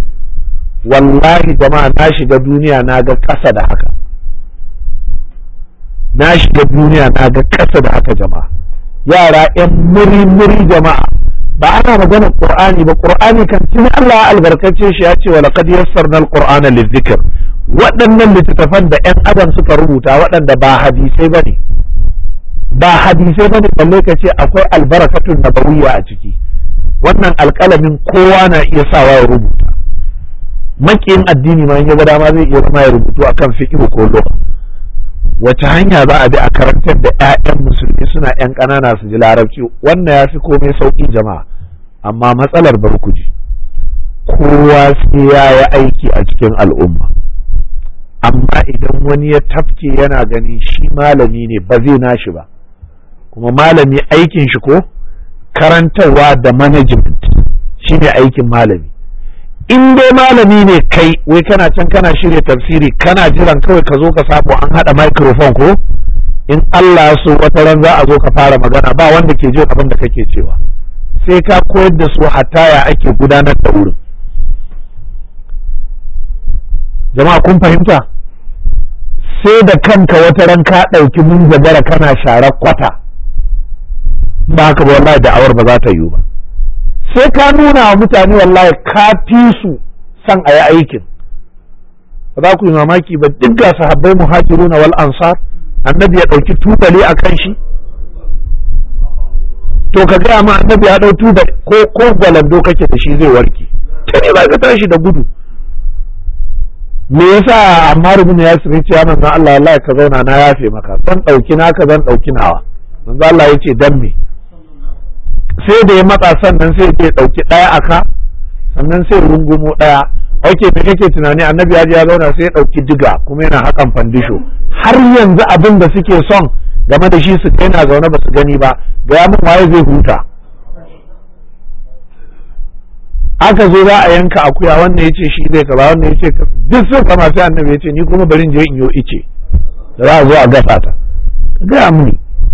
wallahi jama'a na shiga duniya na ga ƙasa da haka na shiga duniya na ga ƙasa da haka jama'a yara yan muri-muri jama'a ba ana magana qur'ani ba qur'ani kan tuni Allah ya albarkace shi ya ce wa laqad yassarna al-qur'ana lidhikr waɗannan littattafan da yan adam suka rubuta waɗanda ba hadisai bane ba hadisai bane balle ka ce akwai albarakatun nabawiyya a ciki wannan alƙalamin kowa na iya sawa ya rubuta makiyin addini ma in ya ga dama zai iya zama ya rubutu akan fiqh ko lugha wace hanya za a bi a karantar da 'ya'yan musulmi suna 'yan ƙanana su ji larabci wannan ya fi komai sauƙi jama'a amma matsalar barkuji kowa sai ya yi aiki a cikin al'umma amma idan wani ya tafke yana ganin shi malami ne ba zai nashi ba kuma malami aikin shi ko karantarwa da management shine aikin malami in dai malami ne kai wai kana can kana shirya tafsiri kana jiran kawai ka zo ka samu an haɗa microphone ko in Allah ya so wata ran za a zo ka fara magana ba wanda ke jin abin da kake cewa sai ka koyar da su hatta ya ake gudanar da wurin jama'a kun fahimta sai da kanka wata ran ka ɗauki mun jagara kana sharar kwata ba haka ba wallahi da'awar ba za ta yiwu ba sai ka nuna wa mutane wallahi ka fi su san a yi aikin ba za ku yi mamaki ba duk ga sahabbai muhajiruna wal ansar annabi ya ɗauki tubali a kan shi to ka gaya ma annabi ya ɗau tubali ko ko gwalando kake da shi zai warke ta ne ba ka tashi da gudu me yasa amma rubun ya sirri ce ya manzon Allah wallahi ka zauna na yafe maka zan ɗauki naka zan ɗauki nawa manzon Allah ya ce dan me sai da ya matsa sannan sai ya ɗauki ɗaya a ka sannan sai rungumo ɗaya ok me kake tunani annabi ya je ya zauna sai ya ɗauki diga kuma yana hakan fandisho har yanzu abin da suke son game da shi su kai na zaune ba su gani ba ga ya min waye zai huta aka zo za a yanka akuya wannan ya ce shi zai kaza wannan ya ce duk sun kama sai annabi ya ce ni kuma bari in je in yo ice da za a zo a gasa ta gaya mini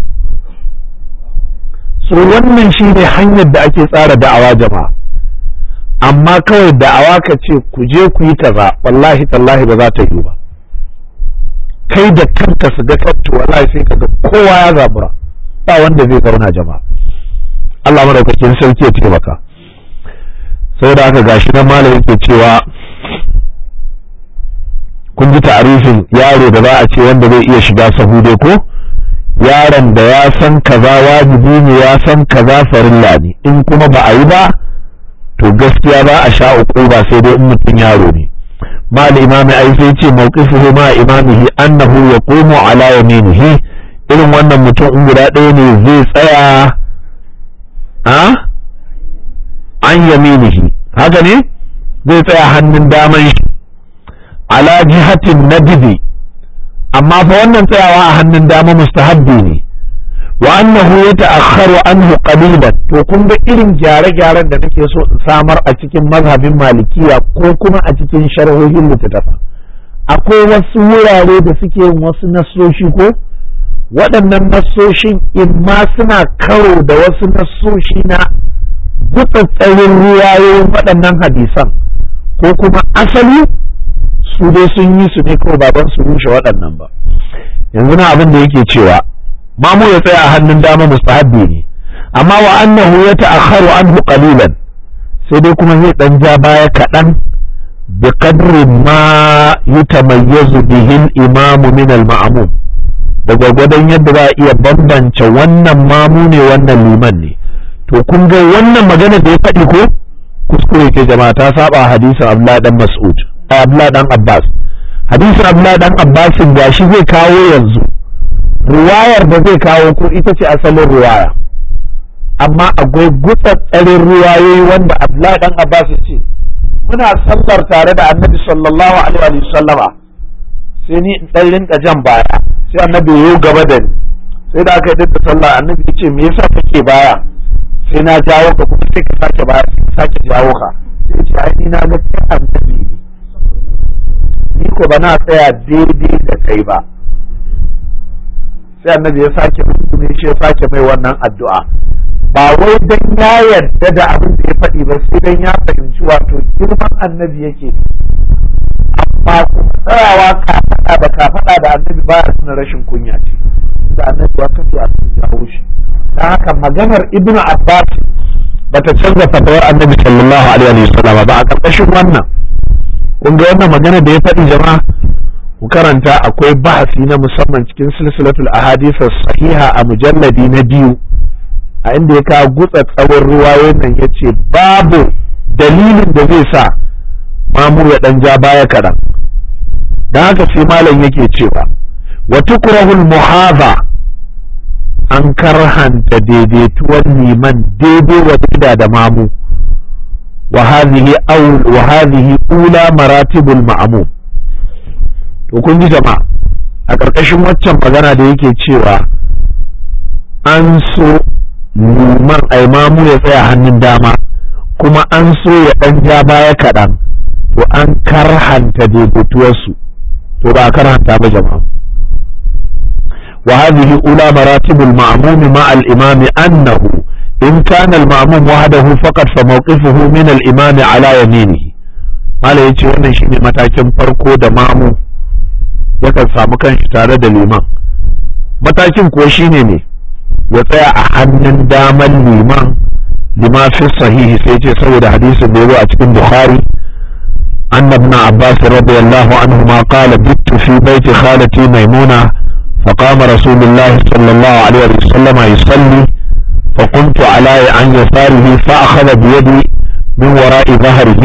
so wannan shi ne hanyar da ake tsara da'awa jama'a amma kawai da'awa ka ce ku je ku yi kaza wallahi tallahi ba za ta yi ba kai da kanka su ga kantu wallahi sai kaga kowa ya zabura ba wanda zai zauna jama'a Allah madaukakin sarki ya taimaka saboda haka gashi nan malam yake cewa kun ji ta'arifin yaro da za a ce wanda zai iya shiga sahu dai ko yaron da ya san kaza wajibi ne ya san kaza farilla ne in kuma ba a yi ba to gaskiya ba a sha uku ba sai dai in mutum yaro ne ma imami ai sai ce mawqifuhu ma imamihi annahu yaqumu ala yaminihi irin wannan mutum in guda ɗaya ne zai tsaya a an yaminihi haka ne zai tsaya hannun daman shi ala jihatin nadbi amma fa wannan tsayawa a hannun dama mustahabbi ne wa annahu yata'akhkharu anhu qalilan to kun ga irin gyare-gyaren da nake so in samar a cikin mazhabin malikiya ko kuma a cikin sharhohin littattafa akwai wasu wurare da suke yin wasu nassoshi ko waɗannan nassoshin imma suna karo da wasu nassoshi na gutsatsarin ruwayoyin waɗannan hadisan ko kuma asali su dai sun yi su ne kawai baban su rushe waɗannan ba yanzu na abin da yake cewa mamu ya tsaya a hannun dama mustahabbi ne amma wa annahu ya ta'akharu anhu qalilan sai dai kuma zai dan ja baya kaɗan bi qadri ma yutamayyazu bihi al-imam min al-ma'mum da gwagwadon yadda za a iya bambance wannan mamu ne wannan liman ne to kun ga wannan magana da ya faɗi ko kuskure ke jama'a ta saba hadisin Abdullah dan Mas'ud Abdullah dan Abbas hadisin Abdullah dan Abbas gashi zai kawo yanzu riwayar da zai kawo ko ita ce asalin riwaya amma akwai gutsatsarin riwayoyi wanda Abdullah dan Abbas ya ce muna sallar tare da Annabi sallallahu alaihi wa sallama sai ni in dan rinka jan baya sai Annabi ya gaba da ni sai da aka yi da sallah Annabi ya ce me yasa kake baya sai na jawo ka kuma sai ka sake baya sai ka sake jawo ka sai ce ai ni na ga kai Annabi ne ni ko ba na tsaya daidai da kai ba sai annabi ya sake rukuni shi ya sake mai wannan addu'a ba wai dan ya yarda da abin da ya faɗi ba sai dan ya fahimci wato girman annabi yake amma tsayawa kafaɗa da kafaɗa da annabi ba ya nuna rashin kunya ce da annabi ya kace a cikin jawo shi dan haka maganar ibnu abbas bata canza fatawar annabi sallallahu alaihi wa sallam ba a karkashin wannan kun ga wannan magana da ya faɗi jama'a ku karanta akwai bahasi na musamman cikin silsilatul ahadith sahiha a mujalladi na biyu a inda ya kawo gutsa tsawon ruwayoyin nan yace babu dalilin da zai sa mamu ya dan ja baya kaɗan don haka sai malam yake cewa wa tukrahul muhaza an karhanta daidaituwar liman daidai wa da mamu wa hadhihi aw wa hadhihi ula maratibul ma'mum to kun ji jama'a a ƙarƙashin waccan magana da yake cewa an so liman ai mamu ya tsaya hannun dama kuma an so ya ɗan ja baya kaɗan to an karhanta daidaituwarsu to ba a karhanta ba jama'a wa hadhihi ula maratibul ma'mum ma al imam annahu in kana al ma'mum wahdahu faqat fa mawqifuhu min al imam ala yaminihi mala yace wannan shine matakin farko da mamu yakan samu kanshi tare da liman matakin kuwa shine ne ya tsaya a hannun daman liman lima fi sahihi sai ce saboda hadisin da ya a cikin bukhari أن ابن عباس رضي الله عنهما قال بت في بيت خالتي ميمونة فقام رسول الله صلى الله عليه وسلم يصلي فقمت على عن يساره فأخذ بيدي من وراء ظهره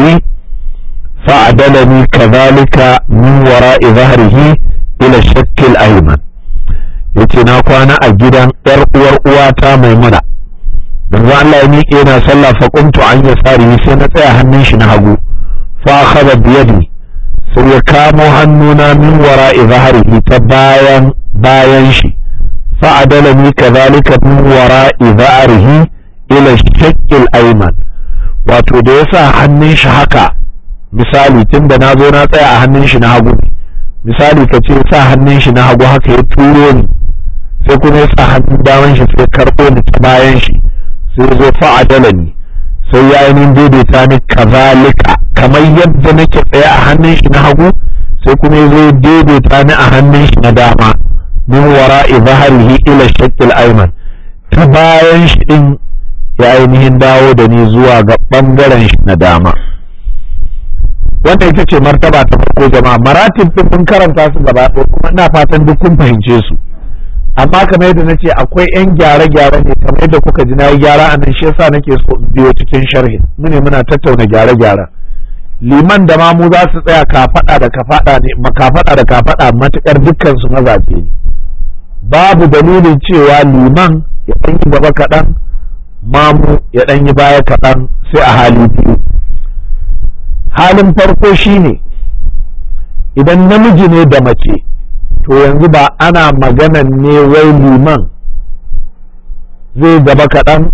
فعدلني كذلك من وراء ظهره إلى الشك الأيمن yace na kwana a gidan ‘yar uwar uwata maimuna yanzu Allah ya miƙe yana sallah fa qumtu an yasari sai na tsaya hannun shi na hagu فأخذ بيدي sai ya kamo hannuna min wara zaharihi ta bayan bayan shi fa'adalani kadhalika min wara zaharihi ila shakkil ayman wato da ya sa hannun shi haka misali tunda na zo na tsaya a hannun shi na hagu misali ka ce sa hannun shi na hagu haka ya turo ni sai kuma ya sa hannun daman shi sai karɓo ni ta bayan shi sai ya zo fa'adalani sai ya ainihin daidaita ni kazalika kamar yadda nake tsaye a hannun shi na hagu sai kuma ya zo daidaita ni a hannun shi na dama min wara'i zaharihi ila shakkil ayman ta bayan shi din ya ainihin dawo da ni zuwa ga bangaren shi na dama wannan ita ce martaba ta farko jama'a maratib din mun karanta su gaba ɗaya kuma ina fatan duk kun fahimce su amma kamar yadda nace akwai yan gyare-gyare ne kamar yadda kuka ji na yi gyara a nan shi yasa nake so in biyo cikin sharhin mune muna tattauna gyare-gyaren liman da mamu za su tsaya kafaɗa da kafaɗa ne makafaɗa da kafaɗa matukar dukkan su mazaje ne babu dalilin cewa liman ya ɗan yi gaba kaɗan mamu ya ɗan yi baya kaɗan sai a hali biyu halin farko shine idan namiji ne da mace to yanzu ba ana maganan ne wai liman zai gaba kaɗan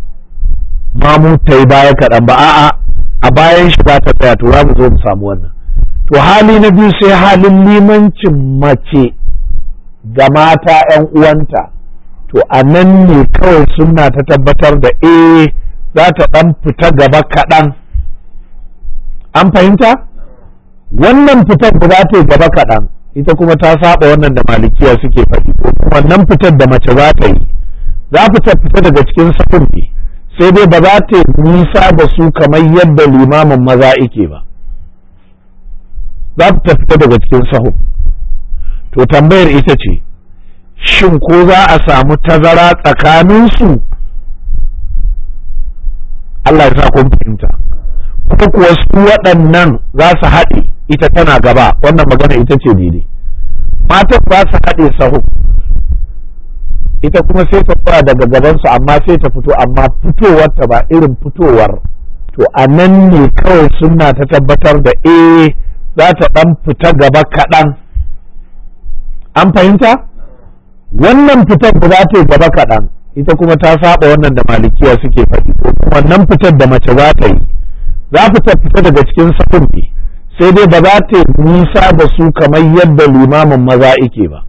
mamu ta yi baya kaɗan ba a'a a bayan shi ba ta tsaya to za mu zo mu samu wannan to hali na biyu sai halin limancin mace ga mata 'yan uwanta to a nan ne kawai suna ta tabbatar da eh za ta ɗan fita gaba kaɗan an fahimta wannan fitar da za ta yi gaba kaɗan ita kuma ta saba wannan da malikiya suke faɗi ko wannan fitar da mace za ta yi za ta fita daga cikin sahun ne sai dai ba za ta yi nisa da su kamar yadda limamin maza ike ba za ta fita daga cikin sahun to tambayar ita ce shin ko za a samu tazara tsakaninsu Allah ya sa kun fahimta ko kuwa su waɗannan za su haɗe ita tana gaba wannan magana ita ce daidai matan ba su haɗe sahu ita kuma sai ta tsaya daga gabansu amma sai ta fito amma fitowar ta ba irin fitowar to a nan ne kawai suna ta tabbatar da eh za ta ɗan fita gaba kaɗan an fahimta wannan fitar da za ta yi gaba kaɗan ita kuma ta saba wannan da malikiya suke faɗi ko wannan fitar da mace za ta yi za ta fita daga cikin sahun ne sai dai ba za ta nisa da su kamar yadda limamin maza ike ba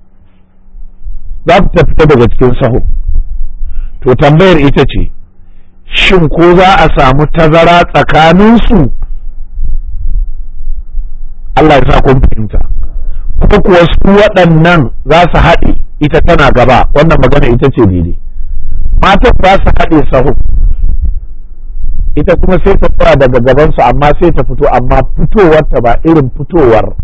za ta fita daga cikin sahun to tambayar ita ce shin ko za a samu tazara tsakaninsu Allah ya sa kun fahimta ko kuwa su waɗannan za su haɗe ita tana gaba wannan magana ita ce daidai matan za su haɗe sahu ita kuma sai ta tsaya daga gabansu amma sai ta fito amma fitowar ta ba irin fitowar